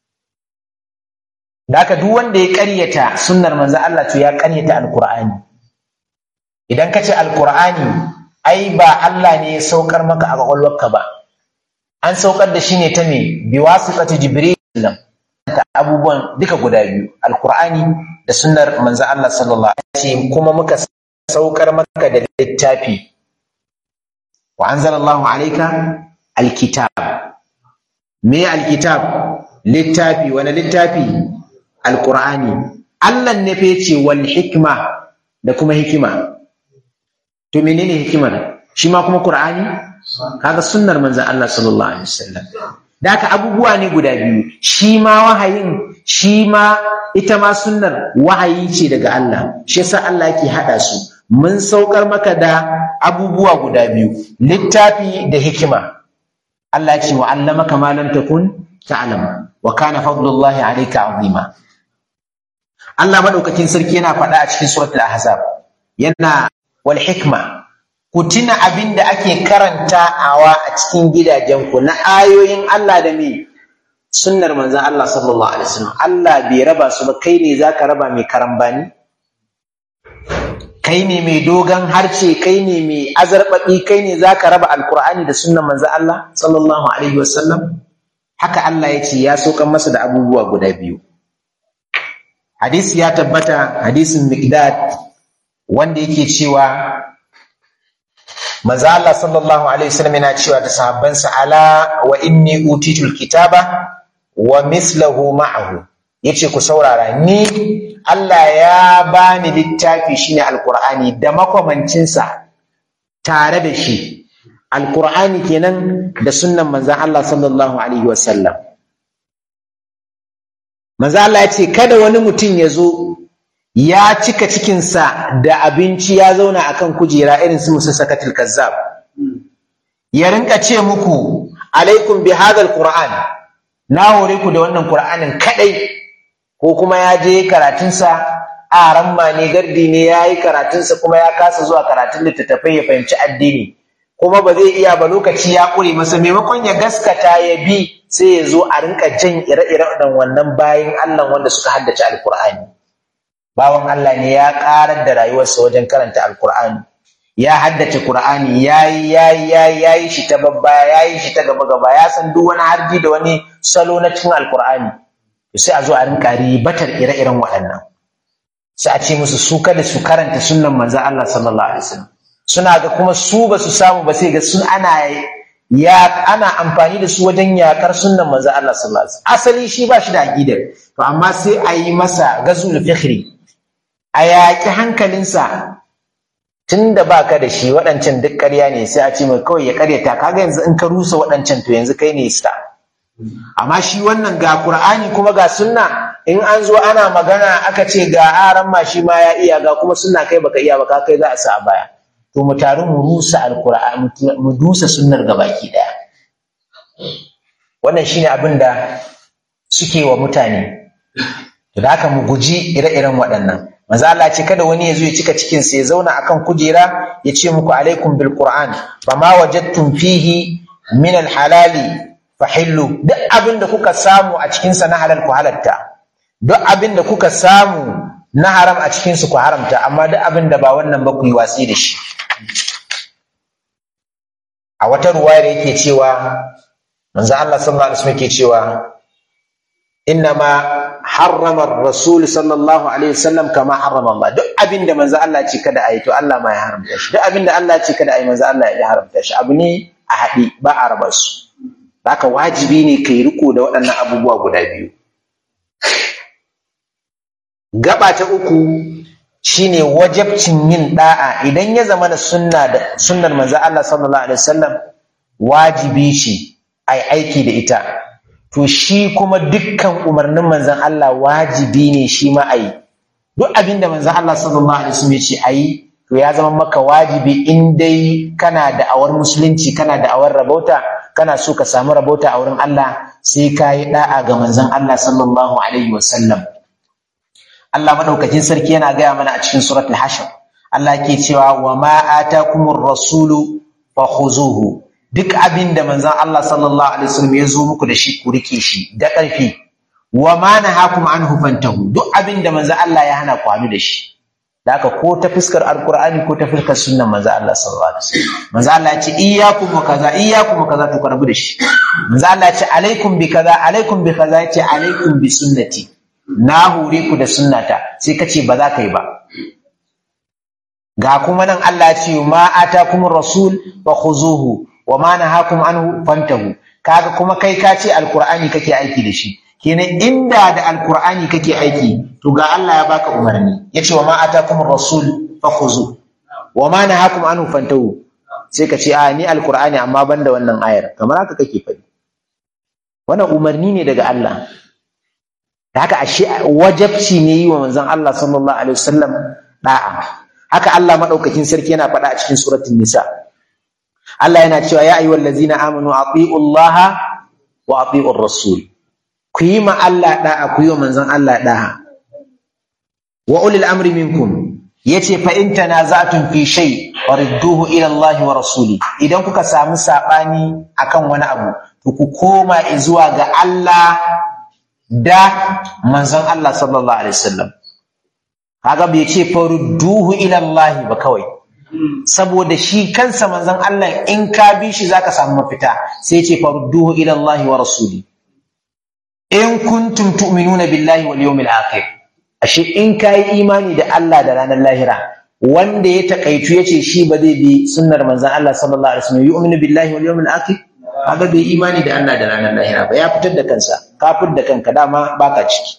da haka duk wanda ya ƙaryata sunnar manzo Allah to ya ƙaryata alqur'ani idan ka ce alqur'ani ai ba Allah ne ya saukar maka a kwakwalwarka ba an saukar da shi ne ta me bi wasitati jibril ta abubuwan duka guda biyu alqur'ani da sunnar manzo Allah sallallahu alaihi wasallam kuma muka saukar maka da littafi wa anzalallahu alayka alkitab me alkitab littafi wani littafi alqur'ani Allah ne fa yace wal hikma da kuma hikima to menene hikimar shi ma kuma qur'ani kaga sunnar manzon Allah sallallahu alaihi wasallam da haka abubuwa ne guda biyu shi ma wahayin shi ma ita ma sunnar wahayi ce daga Allah shi yasa Allah yake hada su mun saukar maka da abubuwa guda biyu littafi da hikima Allah ce wa allamaka ma lam takun ta'lam wa kana fadlullahi alayka azima Allah madaukakin sarki yana faɗa a cikin suratul ahzab yana wal hikma ku tuna abin da ake karantawa a cikin gidajenku na ayoyin Allah da me sunnar manzon Allah sallallahu alaihi wasallam Allah bai raba su ba kai ne zaka raba mai karambani kai ne mai dogon harce kai ne mai azarbaɓi kai ne za ka raba alkur'ani da sunan manzo Allah sallallahu alaihi wasallam haka Allah ya ce ya sokan masa da abubuwa guda biyu hadisi ya tabbata hadisin miqdad wanda yake cewa manzo Allah sallallahu alaihi wasallam yana cewa da sahabbansa ala wa inni utitul kitaba wa mislahu ma'ahu yace ku saurara ni Allah ya bani littafi shine alqur'ani da makwamancinsa tare da shi alqur'ani kenan da sunnan manzon Allah sallallahu alaihi wasallam manzo Allah ya ce kada wani mutum ya zo ya cika cikinsa da abinci ya zauna akan kujera irin su musa sakatul kazzab ya rinka ce muku alaikum bi hadha alquran na hore ku da wannan qur'anin kadai ko kuma ya je karatunsa a ramma ne gardi ne ya yi karatunsa kuma ya kasa zuwa karatun littattafai ya fahimci addini kuma ba zai iya ba lokaci ya ƙure masa maimakon ya gaskata ya bi sai ya zo a rinka jan ire-iren wannan bayan Allah wanda suka haddace alkur'ani bawan Allah ne ya ƙarar da rayuwarsa wajen karanta alkur'ani ya haddace Qur'ani yayi yayi yayi yayi shi ta babba yayi shi ta gaba gaba ya san duk wani harji da wani salo na cikin alkur'ani sai a zo a rinka ribatar ire-iren waɗannan sai a ce musu su kada su karanta sunnan manzon Allah sallallahu alaihi wasallam suna ga kuma su ba su samu ba sai ga sun ana ya ana amfani da su wajen yakar sunnan manzon Allah sallallahu alaihi wasallam asali shi ba shi da aqidar to amma sai a yi masa gazul fikhri a yaƙi hankalinsa tun da ba ka da shi waɗancan duk ƙarya ne sai a ce mai kawai ya ƙaryata kaga yanzu in ka rusa waɗancan to yanzu kai ne sta amma shi wannan ga Qur'ani kuma ga sunna in an zo ana magana aka ce ga aran ma shi ma ya iya ga kuma sunna kai baka iya baka kai za a sa a baya to mu taru mu rusa alqur'ani mu dusa sunnar gabaki daya wannan shine abin da suke wa mutane to da haka mu guji ire-iren waɗannan manzo Allah ce kada wani ya zo ya cika cikin sa ya zauna akan kujera ya ce muku alaikum bil qur'an fama wajadtum fihi min al halali fahillu duk abin da kuka samu a cikin sa na halal ku halatta duk abin da kuka samu na haram a cikin su ku haramta amma duk abin da ba wannan ba ku yi watsi da shi a wata ruwayar yake cewa manzo Allah sallallahu alaihi wasallam yake cewa innama harrama rasul sallallahu alaihi wasallam kama harrama Allah duk abinda manzo Allah ce kada ayi to Allah ma ya haramta shi duk abinda Allah ce kada ayi manzo Allah ya haramta shi abu ne a haɗi ba a raba su haka wajibi ne kai riko da waɗannan abubuwa guda biyu gaba ta uku shine wajabcin yin da'a idan ya zama na sunna da sunnar manzo Allah sallallahu alaihi wasallam wajibi ce ai aiki da ita to shi kuma dukkan umarnin manzon Allah wajibi ne shi ma ayi duk abin da manzon Allah sallallahu alaihi wasallam ya ce ayi to ya zama maka wajibi in dai kana da awar musulunci kana da awar rabauta kana so ka samu rabauta a wurin Allah sai ka yi da'a ga manzon Allah sallallahu alaihi wasallam Allah madaukakin sarki yana gaya mana a cikin suratul hashr Allah ke cewa wa ma atakumur rasulu fakhuzuhu duk abin da manzon Allah sallallahu alaihi wasallam ya zo muku da shi ku rike shi da ƙarfi wa ma nahakum anhu fantahu duk abin da manzon Allah ya hana ku hannu da shi da haka ko ta fuskar alqur'ani ko ta fuskar sunnan manzon Allah sallallahu alaihi wasallam manzon Allah ya ce iyyakum wa kaza iyyakum wa kaza to ku rabu da shi manzon Allah ya ce alaikum bi kaza alaikum bi kaza ya ce alaikum bi sunnati na hore ku da sunnata sai ka ce ba za ka yi ba ga kuma nan Allah ya ce ma atakumur rasul fa khuzuhu wa ma nahakum anhu fantahu kaga kuma kai ka ce alqur'ani kake aiki da shi kenan inda da alqur'ani kake aiki to ga Allah ya baka umarni yace wa ma atakumur rasul fakhuzu wa ma nahakum anhu fantahu sai ka ce a ni alqur'ani amma banda wannan ayar kamar haka kake faɗi wannan umarni ne daga Allah da haka ashe wajabci ne yi wa manzon Allah sallallahu alaihi wasallam da'a haka Allah madaukakin sarki yana faɗa a cikin suratul nisa Allah yana cewa ya ayyuhal ladzina amanu atiiu Allah wa atiiur rasul ku yi ma Allah da'a ku yi wa manzon Allah da'a wa ulil amri minkum yace fa in tanaza'tum fi shay faridduhu ila Allah wa rasuli idan kuka samu sabani akan wani abu to ku koma zuwa ga Allah da manzon Allah sallallahu alaihi wasallam kaga bai ce farudduhu ila Allah ba kawai saboda shi kansa manzon Allah in ka bi shi zaka samu mafita sai ya ce farudduhu ila Allah wa rasuli in kuntum tu'minuna billahi wal yawmil akhir ashe in kai imani da Allah da ranar lahira wanda ya takaitu yace shi ba zai bi sunnar manzon Allah sallallahu alaihi wasallam yu'minu billahi wal yawmil akhir kaga bai imani da Allah da ranar lahira ba ya fitar da kansa kafir da kanka dama baka ciki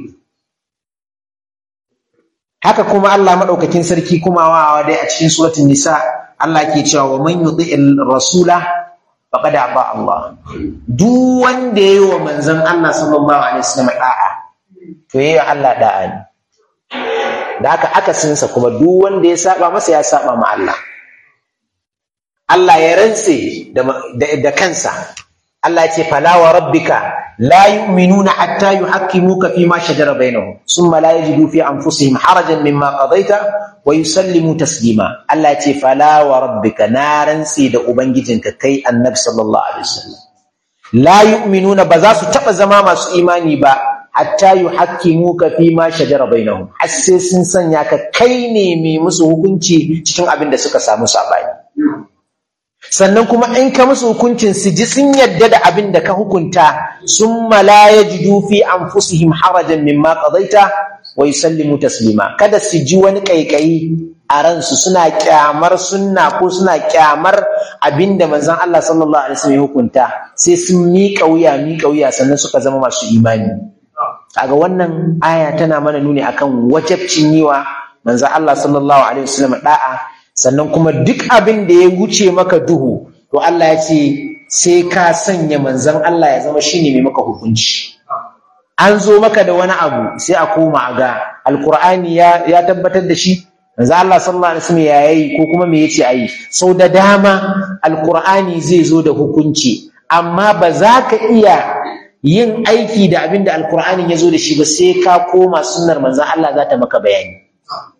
haka kuma Allah madaukakin sarki kuma wa dai a cikin suratul nisa Allah ke cewa wa man yuti'il rasula faqad aba Allah duk wanda yayi wa manzon Allah sallallahu alaihi wasallam da'a to yayi Allah da'a ne da haka akasinsa kuma duk wanda ya saba masa ya saba ma Allah Allah ya rantse da kansa Allah ya ce fala wa rabbika la yu'minuna hatta yuhakkimuka fi ma shajara bainahum thumma la yajidu fi anfusihim harajan mimma qadaita wa yusallimu taslima Allah ya ce fala wa rabbika na rantse da ubangijinka kai annabi sallallahu alaihi wasallam la yu'minuna ba za su taba zama masu imani ba hatta yuhakkimuka fi ma shajara bainahum har sai sun sanya ka kai ne mai musu hukunci cikin abin da suka samu sabani sannan kuma in ka musu hukuncin su ji sun yadda da abin da ka hukunta sun la yajidu fi anfusihim harajan mimma qadaita wa yusallimu taslima kada su ji wani kaikayi a ransu suna kyamar sunna ko suna kyamar abin da manzon Allah sallallahu alaihi wasallam ya hukunta sai sun miƙa wuya miƙa wuya sannan suka zama masu imani kaga wannan aya tana mana nuni akan wajabcin yiwa manzon Allah sallallahu alaihi wasallam da'a sannan kuma duk abin da ya wuce maka duhu to Allah ya ce sai ka sanya manzon Allah ya zama shine mai maka hukunci an zo maka da wani abu sai a koma ga alkur'ani ya ya tabbatar da shi manzo Allah sallallahu alaihi wasallam ya yi ko kuma me yace ayi sau da dama alkur'ani zai zo da hukunci amma ba za ka iya yin aiki da abin da alkur'ani ya zo da shi ba sai ka koma sunnar manzon Allah za ta maka bayani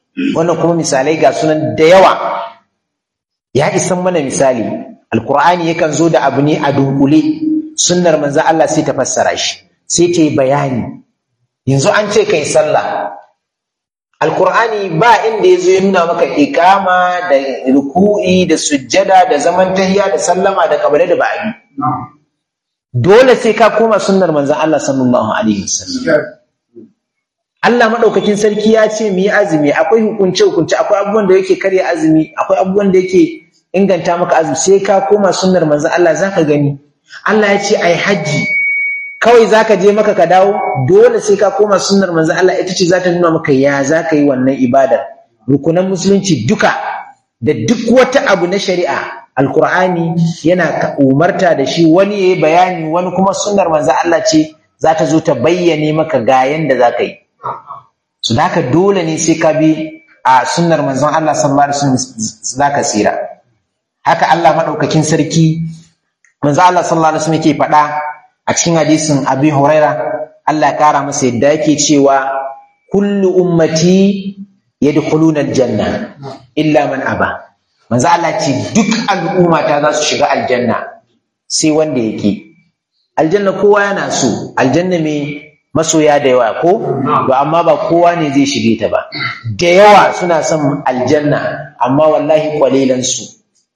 wannan kuma misalai ga sunan da yawa ya isan mana misali alkur'ani yakan zo da abu ne a dunkule sunnar manzo Allah sai ta fassara shi sai ta yi bayani yanzu an ce kai sallah alkur'ani ba inda ya zo ya nuna maka ikama da ruku'i da sujjada da zaman tahiya da sallama da kabale da ba'adi dole sai ka koma sunnar manzon Allah sallallahu alaihi wasallam Allah madaukakin sarki ya ce mu yi azumi akwai hukunce hukunce akwai abubuwan da yake karya azumi akwai abubuwan da yake inganta maka azumi sai ka koma sunnar manzon Allah zaka gani Allah ya ce ai haji kawai zaka je maka ka dawo dole sai ka koma sunnar manzon Allah ita ce za ta nuna maka ya zaka yi wannan ibadar rukunan musulunci duka da duk wata abu na shari'a alkur'ani yana umarta da shi wani yayi bayani wani kuma sunnar manzon Allah ce za ta zo ta bayyane maka ga yanda zaka yi su da haka dole ne sai ka bi a sunnar manzon Allah sallallahu alaihi wasallam zaka tsira haka Allah madaukakin sarki manzon Allah sallallahu alaihi wasallam yake faɗa a cikin hadisin Abi Huraira Allah ya kara masa yadda yake cewa kullu ummati yadkhuluna aljanna illa man aba manzo Allah ce duk al'umma ta za su shiga aljanna sai wanda yake aljanna kowa yana so aljanna me masoya da yawa ko to amma ba kowa ne zai shige ta ba da yawa suna son aljanna amma wallahi kwalilan su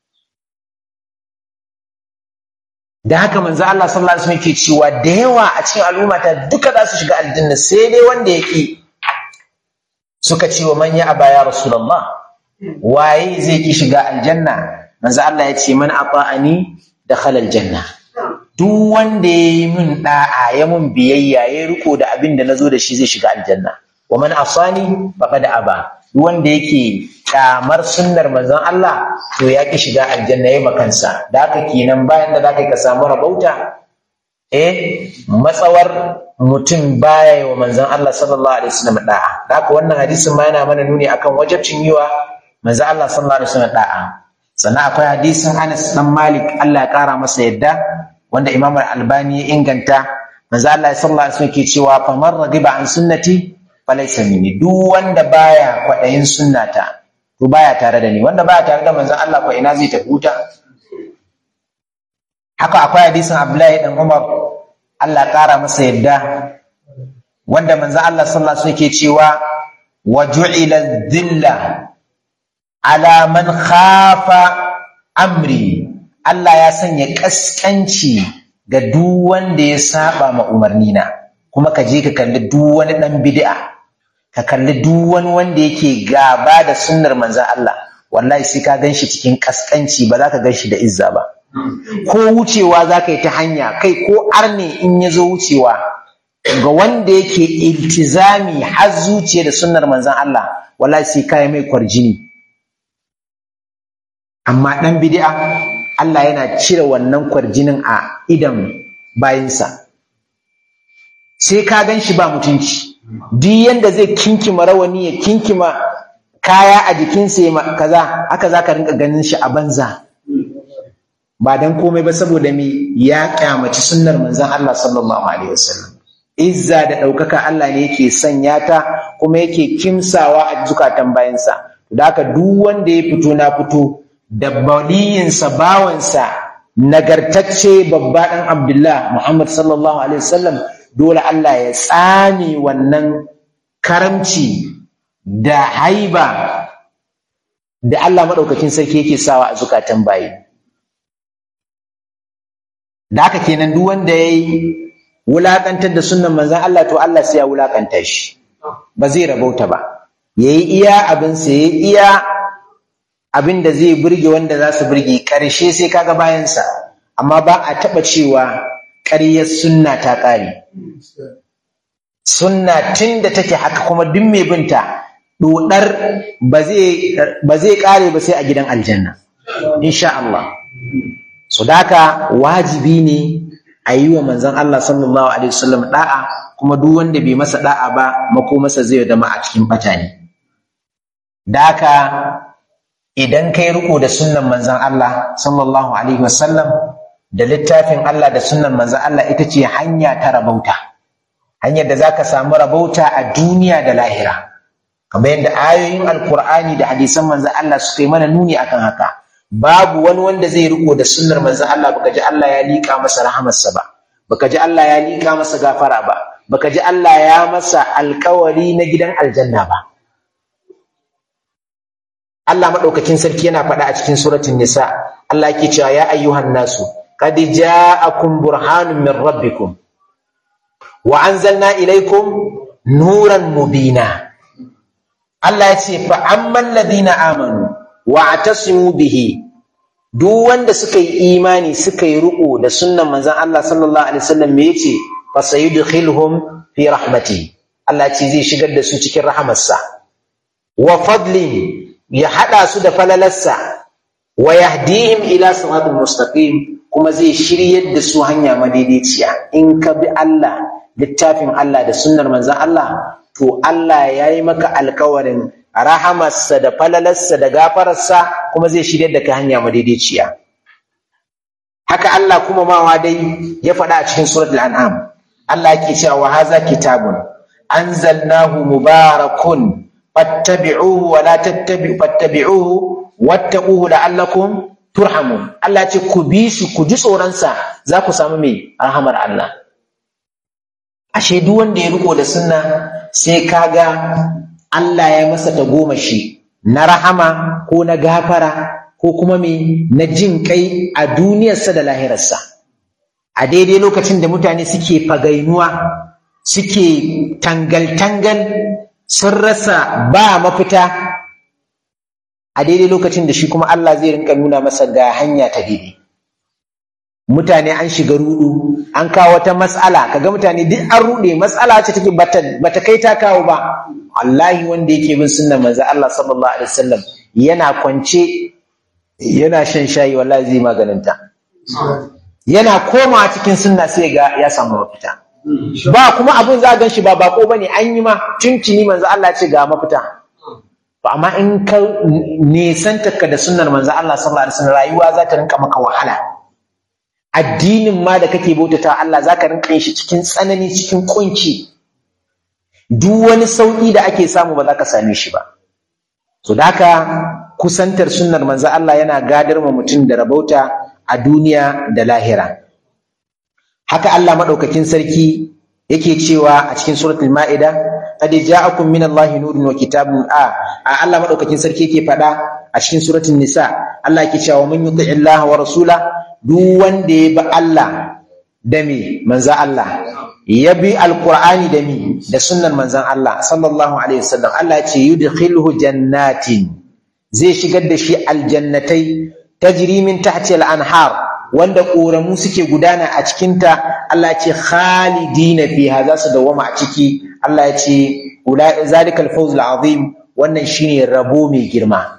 da haka manzo Allah sallallahu alaihi wasallam yake cewa da yawa a cikin al'umma ta duka za su shiga aljanna sai dai wanda yake suka ce wa man ya aba ya rasulullah waye zai ki shiga aljanna manzo Allah ya ce man ata'ani dakhala aljanna duk wanda ya yi min da'a ya mun biyayya ya riko da abin da nazo da shi zai shiga aljanna wa man asani faqad aba duk wanda yake kamar sunnar manzon Allah to ya ki shiga aljanna yayi makansa da haka kenan bayan da zaka ka samu rabauta eh matsawar mutum baya yi wa manzon Allah sallallahu alaihi wasallam da'a da haka wannan hadisin ma yana mana nuni akan wajibcin yiwa manzon Allah sallallahu alaihi wasallam da'a sannan akwai hadisin Anas dan Malik Allah ya kara masa yadda wanda Imam Al-Albani ya inganta manzon Allah sallallahu alaihi wasallam ke cewa faman radiba an sunnati falaysa minni duk wanda baya kwadayin sunnata to baya tare da ni wanda baya tare da manzon Allah ko ina zai tafi wuta haka akwai hadisin Abdullahi dan Umar Allah ƙara masa yadda wanda manzo Allah sallallahu alaihi wasallam yake cewa wa ju'ila dhilla ala man khafa amri Allah ya sanya kaskanci ga duk wanda ya saba ma umarnina kuma ka je ka kalli duk wani dan bid'a ka kalli duk wani wanda yake gaba da sunnar manzon Allah wallahi sai ka ganshi cikin kaskanci ba za ka ganshi da izza ba ko wucewa za ka yi ta hanya kai ko arne in ya zo wucewa ga wanda yake iltizami har zuciya da sunnar manzan Allah wallahi sai kai mai kwarjini amma dan bid'a Allah yana cire wannan kwarjinin a idan bayinsa sai ka gan shi ba mutunci duk yanda zai kinkima rawani ya kinkima kaya a jikinsa ya kaza haka za ka rinka ganin shi a banza ba dan komai ba saboda me ya kyamaci sunnar manzon Allah sallallahu alaihi wasallam izza da ɗaukaka Allah ne yake sanya ta kuma yake kimsawa a zukatan bayansa da haka duk wanda ya fito na fito da baliyinsa bawansa nagartacce babba ɗan Abdullah Muhammad sallallahu alaihi wasallam dole Allah ya tsame wannan karamci da haiba da Allah maɗaukakin sarki yake sawa a zukatan bayi da haka kenan duk wanda ya yi wulaƙantar da sunan manzan Allah to Allah sai ya wulaƙanta shi ba zai rabauta ba ya yi iya abinsa ya yi iya abin da zai burge wanda za su burge ƙarshe sai kaga bayansa amma ba a taɓa cewa ƙaryar sunna ta ƙare sunna tun da take haka kuma duk mai binta ɗoɗar ba zai ƙare ba sai a gidan aljanna insha Allah so daka wajibi ne a yi wa manzon Allah sallallahu alaihi wasallam da'a kuma duk wanda bai masa da'a ba mako masa zai zama a cikin bata ne daka idan kai riko da sunnan manzon Allah sallallahu alaihi wasallam da littafin Allah da sunnan manzon Allah ita ce hanya ta rabauta hanyar da zaka samu rabauta a duniya da lahira kamar yadda ayoyin alkur'ani da hadisan manzon Allah suka yi mana nuni akan haka babu wani wanda zai riko da sunnar manzon Allah baka ji Allah ya liƙa masa rahamarsa ba baka ji Allah ya liƙa masa gafara ba baka ji Allah ya masa alkawari na gidan aljanna ba Allah maɗaukakin sarki yana faɗa a cikin suratul nisa Allah yake cewa ya ayyuhan nasu qad ja'akum burhanun min rabbikum wa anzalna ilaykum nuran mubina Allah ya ce fa amman ladina amanu wa atasimu bihi duk wanda suka yi imani suka yi riƙo da sunnan manzon Allah sallallahu alaihi wasallam me yace fa sayudkhiluhum fi rahmati Allah ce zai shigar da su cikin rahamarsa wa fadlin ya hada su da falalarsa wa yahdihim ila siratal mustaqim kuma zai shiryar da su hanya madaidaiciya in ka bi Allah littafin Allah da sunnar manzon Allah to Allah ya yi maka alkawarin rahamarsa da falalarsa da gafararsa kuma zai shirya da ka hanya madaidaiciya haka Allah kuma mawa dai ya faɗa a cikin suratul an'am Allah yake cewa wa haza kitabun anzalnahu mubarakun fattabi'uhu wa la tattabi'u fattabi'uhu wattaquhu la'allakum turhamun Allah ce ku bi shi ku ji tsoron sa za ku samu mai rahamar Allah ashe duk wanda ya riko da sunna sai kaga Allah ya masa tagomashi na rahama ko na gafara ko kuma me na jin kai a duniyarsa da lahirarsa a daidai lokacin da mutane suke fagainuwa suke tangal-tangal sun rasa ba mafita a daidai lokacin da shi kuma Allah zai rinka nuna masa ga hanya ta daidai mutane an shiga rudu an kawo wata matsala kaga mutane duk an rude matsala ce take bata bata kai ta kawo ba wallahi wanda yake bin sunnar manzo Allah sallallahu alaihi wasallam yana kwance yana shan shayi wallahi zai maganin ta yana koma cikin sunna sai ga ya samu mafita ba kuma abun za gan shi ba bako bane an yi ma tuntuni manzo Allah ce ga mafita to amma in ka nisanta ka da sunnar manzo Allah sallallahu alaihi wasallam rayuwa za ta rinka maka wahala addinin ma da kake bautata Allah zaka rinka yin shi cikin tsanani cikin kunci duk wani sauki da ake samu ba za ka same shi ba so da haka kusantar sunnar manzo Allah yana gadar ma mutum da rabauta a duniya da lahira haka Allah madaukakin sarki yake cewa a cikin suratul maida qad ja'akum min Allahi nurun wa kitabun a Allah madaukakin sarki yake faɗa a cikin suratul nisa Allah yake cewa man yuti Allah wa rasula duk wanda ya bi Allah da me manzan Allah ya bi alqur'ani da me da sunnan manzan Allah sallallahu alaihi wasallam Allah ya ce yudkhiluhu jannatin zai shigar da shi aljannatai tajri min tahti al-anhar wanda ƙoramu suke gudana a cikinta Allah ya ce khalidina fiha za su dawama a ciki Allah ya ce zalikal fawzul azim wannan shine rabo mai girma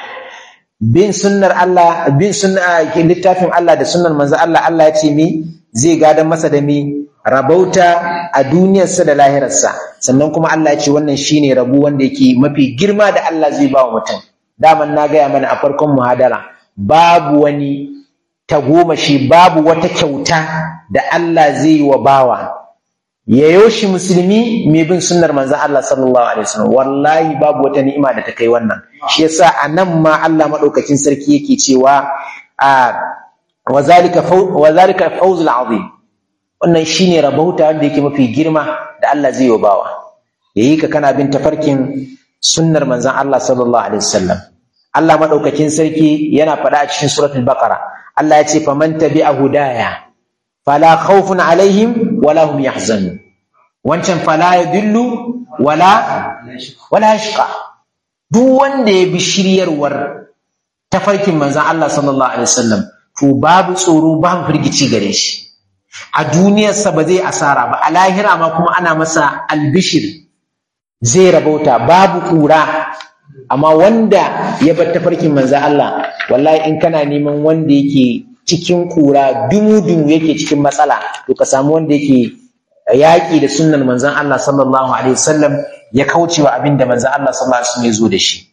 bin sunnar Allah bin sunna littafin Allah da sunnar manzo Allah Allah ya ce mi zai gadan masa da mi rabauta a duniyarsa da lahirarsa sannan kuma Allah ya ce wannan shine rabo wanda yake mafi girma da Allah zai ba wa mutum daman na gaya mana a farkon muhadara babu wani tagomashi babu wata kyauta da Allah zai yi wa bawa ya yoshi musulmi mai bin sunnar manzon Allah sallallahu alaihi wasallam wallahi babu wata ni'ima da ta kai wannan shi yasa anan ma Allah madaukakin sarki yake cewa a wa zalika wa zalika fawzul azim wannan shine rabauta wanda yake mafi girma da Allah zai yi wa bawa yayi ka kana bin tafarkin sunnar manzon Allah sallallahu alaihi wasallam Allah madaukakin sarki yana faɗa a cikin suratul baqara Allah ya ce faman tabi'a hudaya fala khawfun alaihim wala hum yahzanun wancan fala yadillu wala wala yashqa duk wanda ya bi shiryarwar tafarkin manzon Allah sallallahu alaihi wasallam to babu tsoro babu firgici gare shi a duniyarsa ba zai asara ba a lahira ma kuma ana masa albishir zai rabauta babu kura amma wanda ya bar tafarkin manzo Allah wallahi in kana neman wanda yake cikin kura dumu-dumu yake cikin matsala to ka samu wanda yake yaƙi da sunnan manzon Allah sallallahu alaihi wasallam ya kaucewa abin da manzon Allah sallallahu alaihi wasallam ya zo da shi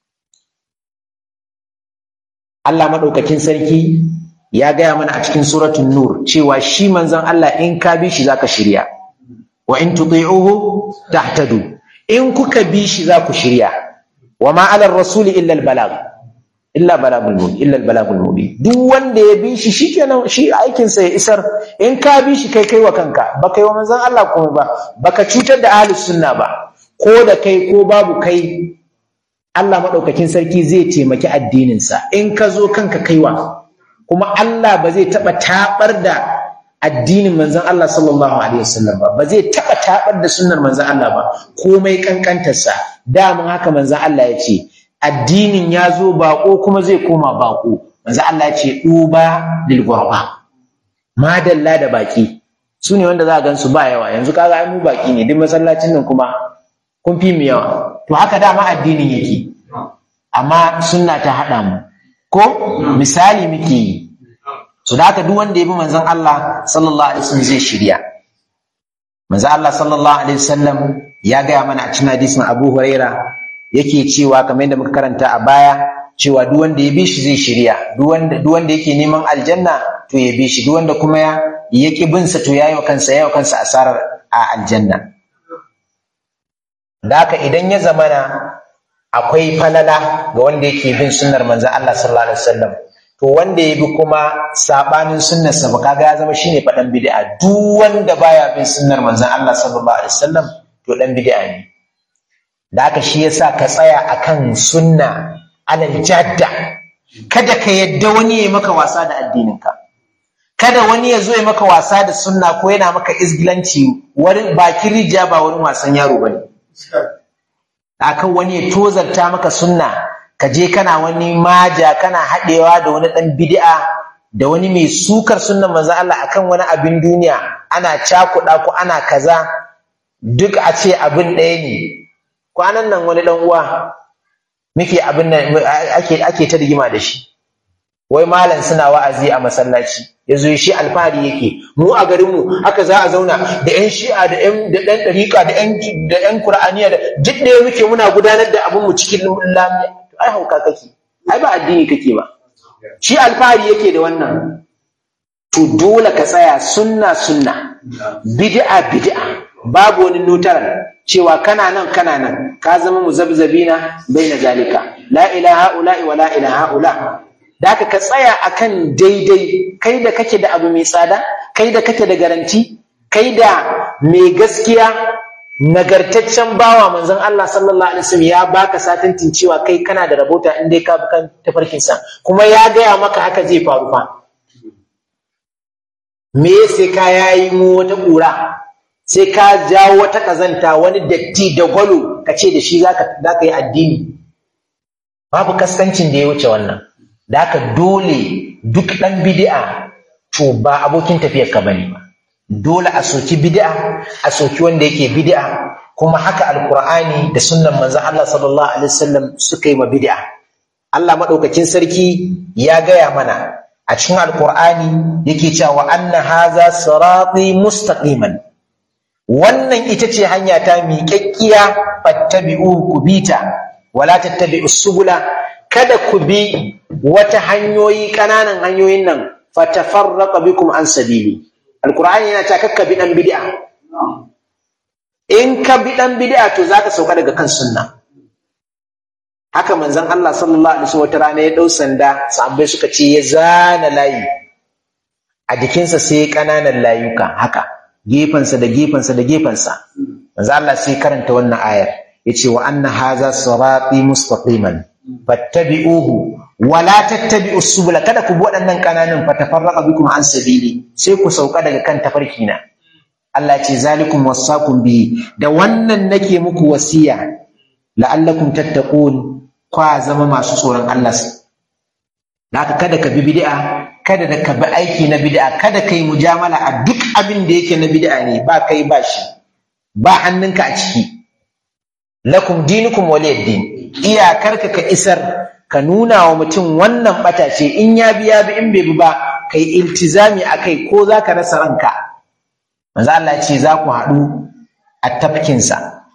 Allah madaukakin sarki ya gaya mana a cikin suratul nur cewa shi manzon Allah in ka bi shi zaka shirya wa in tuti'uhu tahtadu in kuka bi shi za ku shirya wa ma ala rasuli illa al balag illa balagul mubin illa al balagul mubin duk wanda ya bi shi shikenan shi aikin sa ya isar in ka bi shi kai kai wa kanka baka yi wa manzon Allah komai ba baka cutar da ahlus sunna ba ko da kai ko babu kai Allah madaukakin sarki zai taimaki addinin sa in ka zo kanka kaiwa kuma Allah ba zai taba tabar da addinin manzon Allah sallallahu alaihi wasallam ba ba zai taba tabar da sunnar manzon Allah ba komai kankantarsa daman haka manzon Allah ya ce addinin ya zo bako kuma zai koma bako manzon Allah ya ce duba lil ghurba madalla da baki su ne wanda za a gansu ba yawa yanzu kaga ai mu baki ne duk masallacin nan kuma kun fi mu yawa to haka dama addinin yake amma sunna ta haɗa mu ko misali muke yi so da haka duk wanda ya bi manzon Allah sallallahu alaihi wasallam zai shirya manzon Allah sallallahu alaihi wasallam ya gaya mana a cikin hadisin Abu Huraira yake cewa kamar yadda muka karanta a baya cewa duk wanda ya bi shi zai shirya duk wanda duk wanda yake neman aljanna to ya bi shi duk wanda kuma ya yaki bin sa to yayi wa kansa yayi wa kansa asarar a aljanna da haka idan ya zamana akwai falala ga wanda yake bin sunnar manzon Allah sallallahu alaihi wasallam to wanda ya bi kuma sabanin sunnar sa ba kaga ya zama shine fadan bid'a duk wanda baya bin sunnar manzon Allah sallallahu alaihi wasallam to dan bid'a ne da haka shi yasa ka tsaya akan sunna alal jadda kada ka yadda wani ya maka wasa da addininka kada wani ya zo ya maka wasa da sunna ko yana maka izgilanci wurin bakin rija ba wurin wasan yaro bane akan wani ya tozarta maka sunna ka je kana wani maja kana haɗewa da wani ɗan bid'a da wani mai sukar sunnan manzo Allah akan wani abin duniya ana cakuɗa ko ana kaza duk a ce abin ɗaya ne kwanan nan wani ɗan uwa muke abin nan ake ake ta rigima da shi wai malam suna wa'azi a masallaci yazo shi alfahari yake mu a garin mu haka za a zauna da yan shi'a da yan da dan dariqa da yan da yan qur'aniya da duk da muke muna gudanar da abin mu cikin lamiya ai hauka kake ai ba addini kake ba shi alfahari yake da wannan to dole ka tsaya sunna sunna bid'a bid'a babu wani nutaran cewa kana nan kana nan ka zama muzabzabina baina zalika la ilaha ula wa la ilaha ula da ka ka tsaya akan daidai kai da kake da abu mai tsada kai da kake da garanti kai da mai gaskiya nagartaccen bawa manzon Allah sallallahu alaihi wasallam ya baka satantin cewa kai kana da rabota in dai ka bi kan tafarkin sa kuma ya gaya maka haka zai faru fa me sai ka yayi mu wata kura sai ka jawo wata kazanta wani datti da gwalo ka ce da shi zaka zaka yi addini babu kaskancin da ya wuce wannan da haka dole duk ɗan bid'a to ba abokin tafiyar ka bane ba dole a soki bid'a a soki wanda yake bid'a kuma haka alqur'ani da sunnan manzon Allah sallallahu alaihi wasallam suka yi ma bid'a Allah madaukakin sarki ya gaya mana a cikin alqur'ani yake cewa anna haza sirati mustaqiman wannan ita ce hanya ta miƙaƙƙiya fattabi'u kubita wala tattabi'us subula kada ku bi wata hanyoyi ƙananan hanyoyin nan fatafarraqa bikum an sabili alqur'ani yana ta kakka bi dan bid'a in ka bi dan bid'a to zaka sauka daga kan sunna haka manzon Allah sallallahu alaihi wasallam wata rana ya dau sanda sahabbai suka ce ya zana layi a jikinsa sai ƙananan layuka haka gefensa da gefensa da gefensa manzo Allah sai karanta wannan ayar yace wa anna haza sirati mustaqiman fattabi'uhu wa la tattabi'us subula kada ku bi waɗannan kananan fatafarraqa bikum an sabili sai ku sauka daga kan tafarki na Allah ce zalikum wasaqum bi da wannan nake muku wasiya la'allakum tattaqun kwa zama masu tsoron Allah haka kada ka bi bid'a kada da ka bi aiki na bid'a kada kai mujamala a duk abin da yake na bid'a ne ba kai ba shi ba hannunka a ciki lakum dinukum waliyad-din iyakarka ka isar ka nuna wa mutum wannan bata ce in ya bi ya bi in bai bi ba kai iltizami akai ko zaka rasa ranka manzo Allah ya ce za ku haɗu a tafkinsa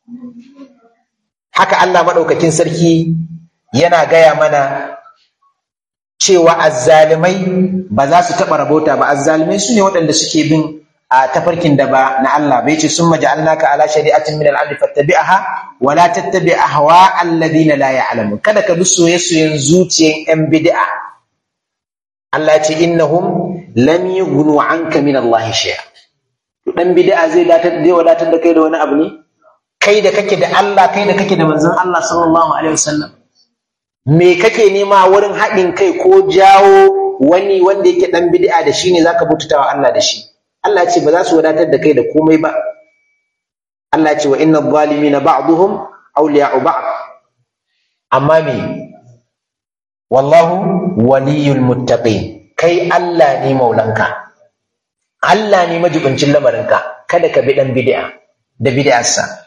haka Allah maɗaukakin sarki yana gaya mana cewa azzalimai ba za su taɓa rabota ba azzalimai su ne waɗanda suke bin a tafarkin da ba na Allah bai ce summa ja'alnaka ala shari'atin min al-amri fattabi'aha wa la tattabi' ahwa alladhina la ya'lamun kada ka bi soyayyen zuciyan yan bid'a Allah ya ce innahum lam yughnu anka min Allah shay'a dan bid'a zai datar zai wadatar da kai da wani abu ne kai da kake da Allah kai da kake da manzon Allah sallallahu alaihi wasallam me kake nema wurin haɗin kai ko jawo wani wanda yake dan bid'a da shi ne zaka bututawa Allah da shi Allah ce ba za su wadatar da kai da komai ba Allah ce wa inna zalimina ba'dhum awliya'u ba'd amma me wallahu waliyul muttaqin kai Allah ne maulanka Allah ne majibincin lamarinka kada ka bi dan bid'a da bid'arsa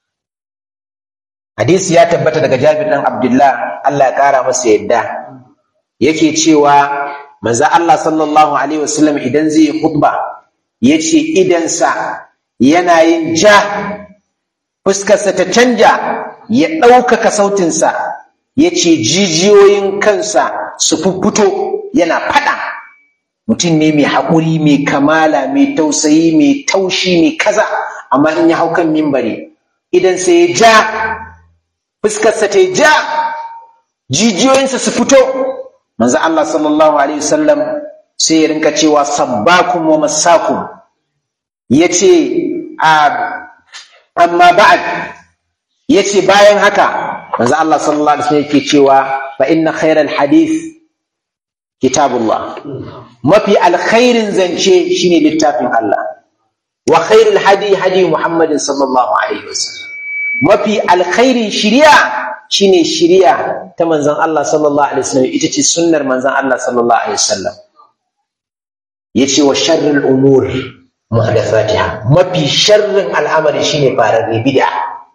hadisi ya tabbata daga Jabir dan Abdullah Allah ya kara masa yadda yake cewa manzo Allah sallallahu alaihi wasallam idan zai khutba yace idansa yana yin ja fuskarsa ta canja ya ɗaukaka sautinsa yace jijiyoyin kansa su fuffuto yana faɗa mutum ne mai haƙuri mai kamala mai tausayi mai taushi mai kaza amma in ya hau kan mimbari idan sai ya ja fuskarsa ta ja jijiyoyinsa su fito manzo Allah sallallahu alaihi wasallam sai ya rinka cewa sabbakum wa masakum yace a amma ba'd yace bayan haka manzo Allah sallallahu alaihi wasallam yake cewa fa inna khairal hadith kitabullah mafi alkhairin zance shine littafin Allah wa khairul hadi hadi Muhammadin sallallahu alaihi wasallam mafi alkhairin shiriya shine shiriya ta manzon Allah sallallahu alaihi wasallam ita ce sunnar manzon Allah sallallahu alaihi wasallam yace wa sharrul umur muhdathatiha mafi sharrin al'amari shine fararre bid'a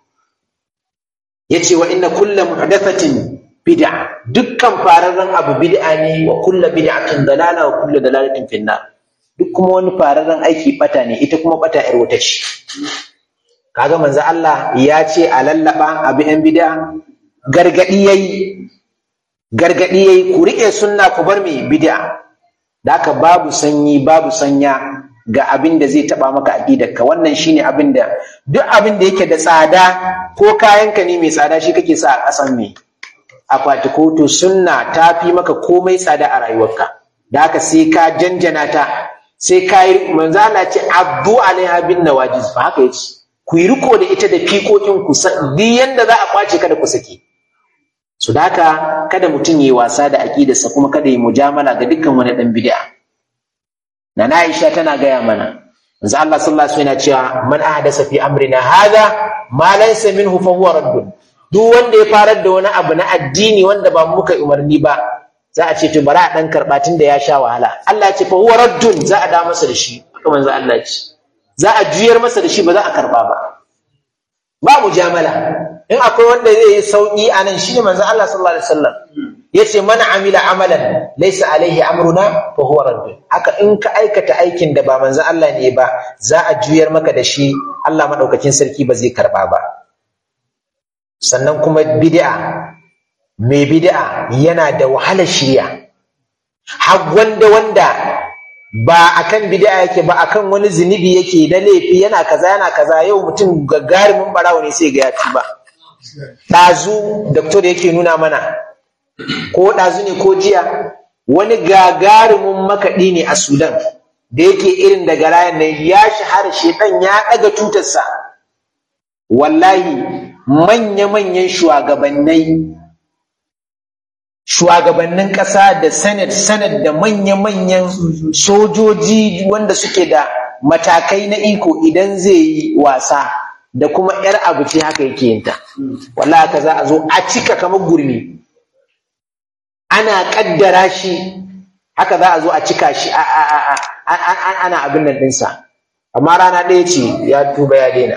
yace wa inna kullu muhdathatin bid'a dukkan fararren abu bid'a ne wa kullu bid'atin dalala wa kullu dalalatin finnar duk kuma wani fararren aiki bata ne ita kuma bata yar wata ce kaga manzo Allah ya ce a lallaba abi yan bid'a gargadi yayi gargadi yayi ku rike sunna ku bar me bid'a daka babu sanyi babu sanya ga abin da zai taba maka aqidarka wannan shine abin da duk abin da yake da tsada ko kayanka ne mai tsada shi kake sa a kasan me akwati ko to sunna ta fi maka komai tsada a rayuwarka da haka sai ka janjana ta sai ka yi manzo Allah ce abdu alaiha bin nawajiz fa haka yace ku yi riko da ita da fikokin ku duk yanda za a kwace kada ku sake su daka kada mutum yi wasa da aqidarsa kuma kada yi mujamala ga dukkan wani dan bid'a Nana Aisha tana gaya mana manzo Allah sallallahu alaihi wasallam yana cewa man ahdasa fi amrina hadha ma laysa minhu fa huwa raddun duk wanda ya farar da wani abu na addini wanda ba muka umarni ba za a ce to bari a dan karba tun da ya sha wahala Allah ya ce fa huwa raddun za a da masa da shi haka manzo Allah ya ce za a juyar masa da shi ba za a karba ba ba mujamala in akwai wanda zai yi sauki a nan shine manzo Allah sallallahu alaihi wasallam yace man amila amalan laysa alaihi amruna fa huwa raddun haka in ka aikata aikin da ba manzo Allah ne ba za a juyar maka da shi Allah madaukakin sarki ba zai karba ba sannan kuma bid'a mai bid'a yana da wahalar shirya har wanda wanda ba akan bid'a yake ba akan wani zunubi yake da laifi yana kaza yana kaza yau mutum gagarumin barawo ne sai ga ya ba ɗazu doktor yake nuna mana ko ɗazu ne ko jiya wani gagarumin makaɗi ne a sudan da yake irin daga rayan nan ya shahara shedan ya ɗaga tutarsa wallahi manya-manyan shugabannai shugabannin ƙasa da senate senate da manya-manyan sojoji wanda suke da matakai na iko idan zai yi wasa da kuma 'yar abu ce haka yake yinta wallahi haka za a zo a cika kamar gurmi ana ƙaddara shi haka za a zo a cika shi ana abin nan ɗinsa amma rana ɗaya ce ya tuba ya daina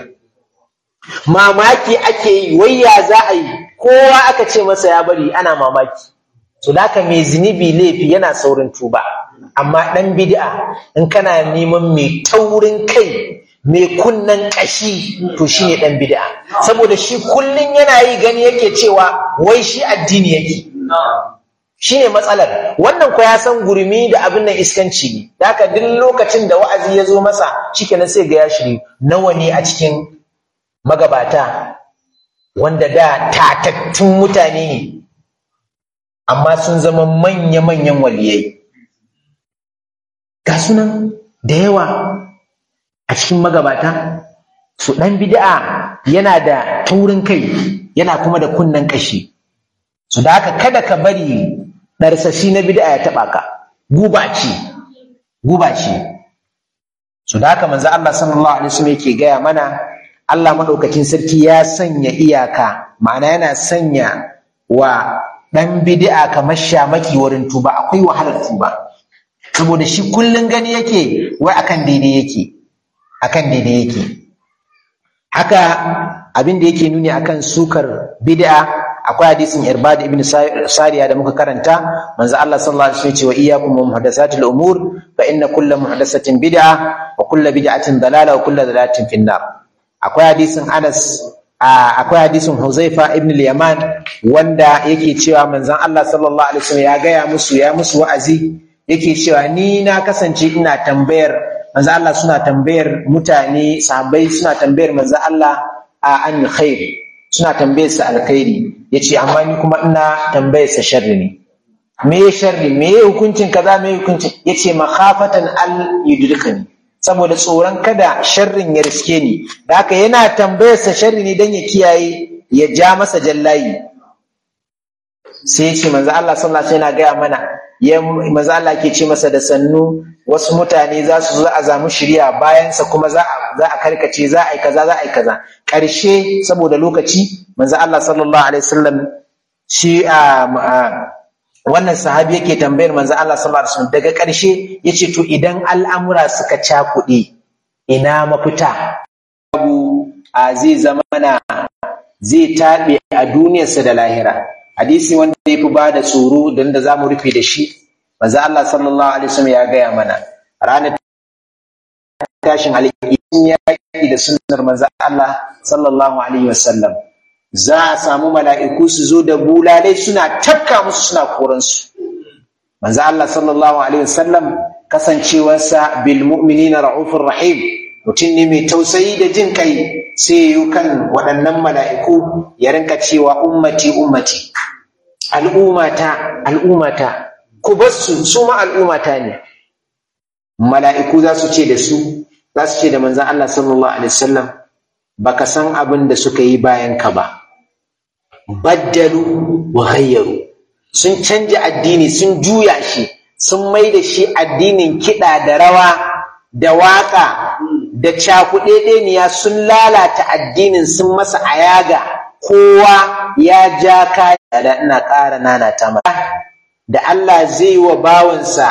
mamaki ake yi wai ya za a yi kowa aka ce masa ya bari ana mamaki so da mai zunubi laifi yana saurin tuba amma ɗan bid'a in kana neman mai taurin kai mai kunnan ƙashi to shi ne ɗan bid'a saboda shi kullum yana yi gani yake cewa wai shi addini yake shine matsalar wannan ko ya san gurmi da abin nan iskanci ne da haka duk lokacin da wa'azi ya zo masa shikenan sai ga ya shiri nawa ne a cikin magabata wanda da tatattun mutane ne amma sun zama manya-manyan waliyai ga sunan da yawa a cikin magabata su ɗan bid'a yana da taurin kai yana kuma da kunnen ƙashi su da haka kada ka bari ɗarsashi na bid'a ya taɓa ka guba ce guba ce su da haka manzo Allah sallallahu alaihi wasallam yake gaya mana Allah madaukakin sarki ya sanya iyaka ma'ana yana sanya wa ɗan bid'a kamar shamaki wurin tuba akwai wahalar tuba saboda shi kullun gani yake wai akan daidai yake akan daidai yake haka abin da yake nuni akan sukar bid'a akwai hadisin irbad ibn sariya da muka karanta manzo Allah sallallahu alaihi wasallam ce wa iyyakum muhdathatil umur fa inna kulla muhdathatin bid'a wa kulla bid'atin dalala wa kulla dalalatin finnar akwai hadisin Anas akwai hadisin Huzaifa ibn al-Yaman wanda yake cewa manzon Allah sallallahu alaihi wasallam ya gaya musu ya musu wa'azi yake cewa ni na kasance ina tambayar manzo Allah suna tambayar mutane sahabbai suna tambayar manzo Allah a an khair suna tambayar sa alkhairi yace amma ni kuma ina tambayar sa sharri ne me sharri me hukuncin kaza me hukuncin yace makhafatan al yudrikani saboda tsoron kada sharrin ya riske ni da haka yana tambayar sa sharri ne dan ya kiyaye ya ja masa jallayi sai yace manzo Allah sallallahu alaihi wasallam yana gaya mana ya manzo Allah ke ce masa da sannu wasu mutane za su zo a zamu shirya bayansa kuma za a karkace za a yi kaza za a yi kaza ƙarshe saboda lokaci manzo Allah sallallahu alaihi wasallam shi a wannan sahabi yake tambayar manzo Allah sallallahu alaihi wasallam daga ƙarshe yace to idan al'amura suka cakuɗe ina mafita abu a zai zama na zai taɓe a duniyarsa da lahira hadisi wanda ya fi ba da tsoro don da za mu rufe da shi manzo Allah sallallahu alaihi wasallam ya gaya mana ranar tashin alƙiyam yaƙi da sunnar manzo Allah sallallahu alaihi wasallam za a samu mala'iku su zo da bulalai suna tafka musu suna koransu manzo Allah sallallahu alaihi wasallam kasancewarsa bil mu'minina ra'ufur rahim mutum ne mai tausayi da jin kai sai yi kan waɗannan mala'iku ya rinka cewa ummati ummati al'ummata al'ummata ku bar su su ma al'ummata ne mala'iku za su ce da su za su ce da manzan Allah sallallahu alaihi wasallam baka san abin da suka yi bayan ka ba baddalu wa ghayyaru sun canja addini sun juya shi sun mai da shi addinin kiɗa da rawa da waƙa da cakuɗeɗeniya sun lalata addinin sun masa ayaga kowa ya ja kaya da ina ƙara nanata mata da Allah zai wa bawansa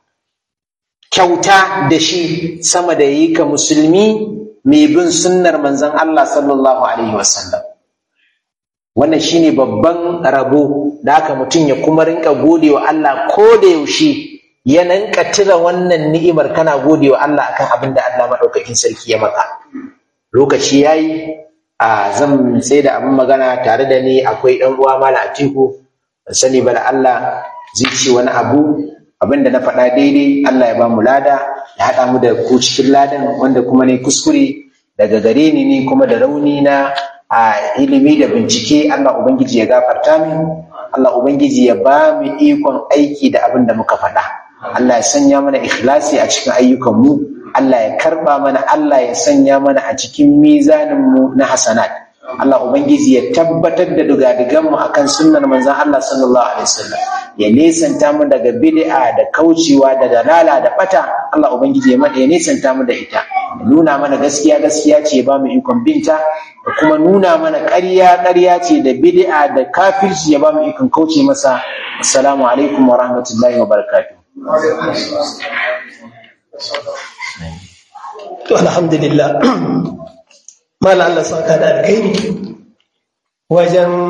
kyauta da shi sama da yi ka musulmi mai bin sunnar manzon Allah sallallahu alaihi wasallam wannan shine babban rabo da haka mutum ya kuma rinka gode wa Allah ko da yaushe ya nanka tira wannan ni'imar kana gode wa Allah akan abin da Allah maɗaukakin sarki ya maka lokaci yayi a zan sai da abin magana tare da ni akwai ɗan uwa mala atiku ban sani ba da Allah zai ce wani abu abin da na faɗa daidai Allah ya ba mu lada ya haɗa mu da ku cikin ladan wanda kuma ne kuskure daga gare ni ne kuma da rauni na a ilimi da bincike Allah ubangiji ya gafarta min Allah ubangiji ya ba mu ikon aiki da abin da muka faɗa Allah ya sanya mana ikhlasi a cikin ayyukanmu Allah ya karba mana Allah ya sanya mana a cikin mizaninmu na hasanat Allah ubangiji ya tabbatar da dugadiganmu akan sunnar manzon Allah sallallahu alaihi wasallam ya nesanta mu daga bid'a da kaucewa da dalala da bata Allah ubangiji ya mada ya nesanta mu da ita ya nuna mana gaskiya gaskiya ce ya ba mu ikon binta da kuma nuna mana ƙarya ƙarya ce da bid'a da kafirci ya ba mu ikon kauce masa assalamu alaikum wa rahmatullahi wa barakatuh To alhamdulillah. Mala Allah saka da alkhairi wajen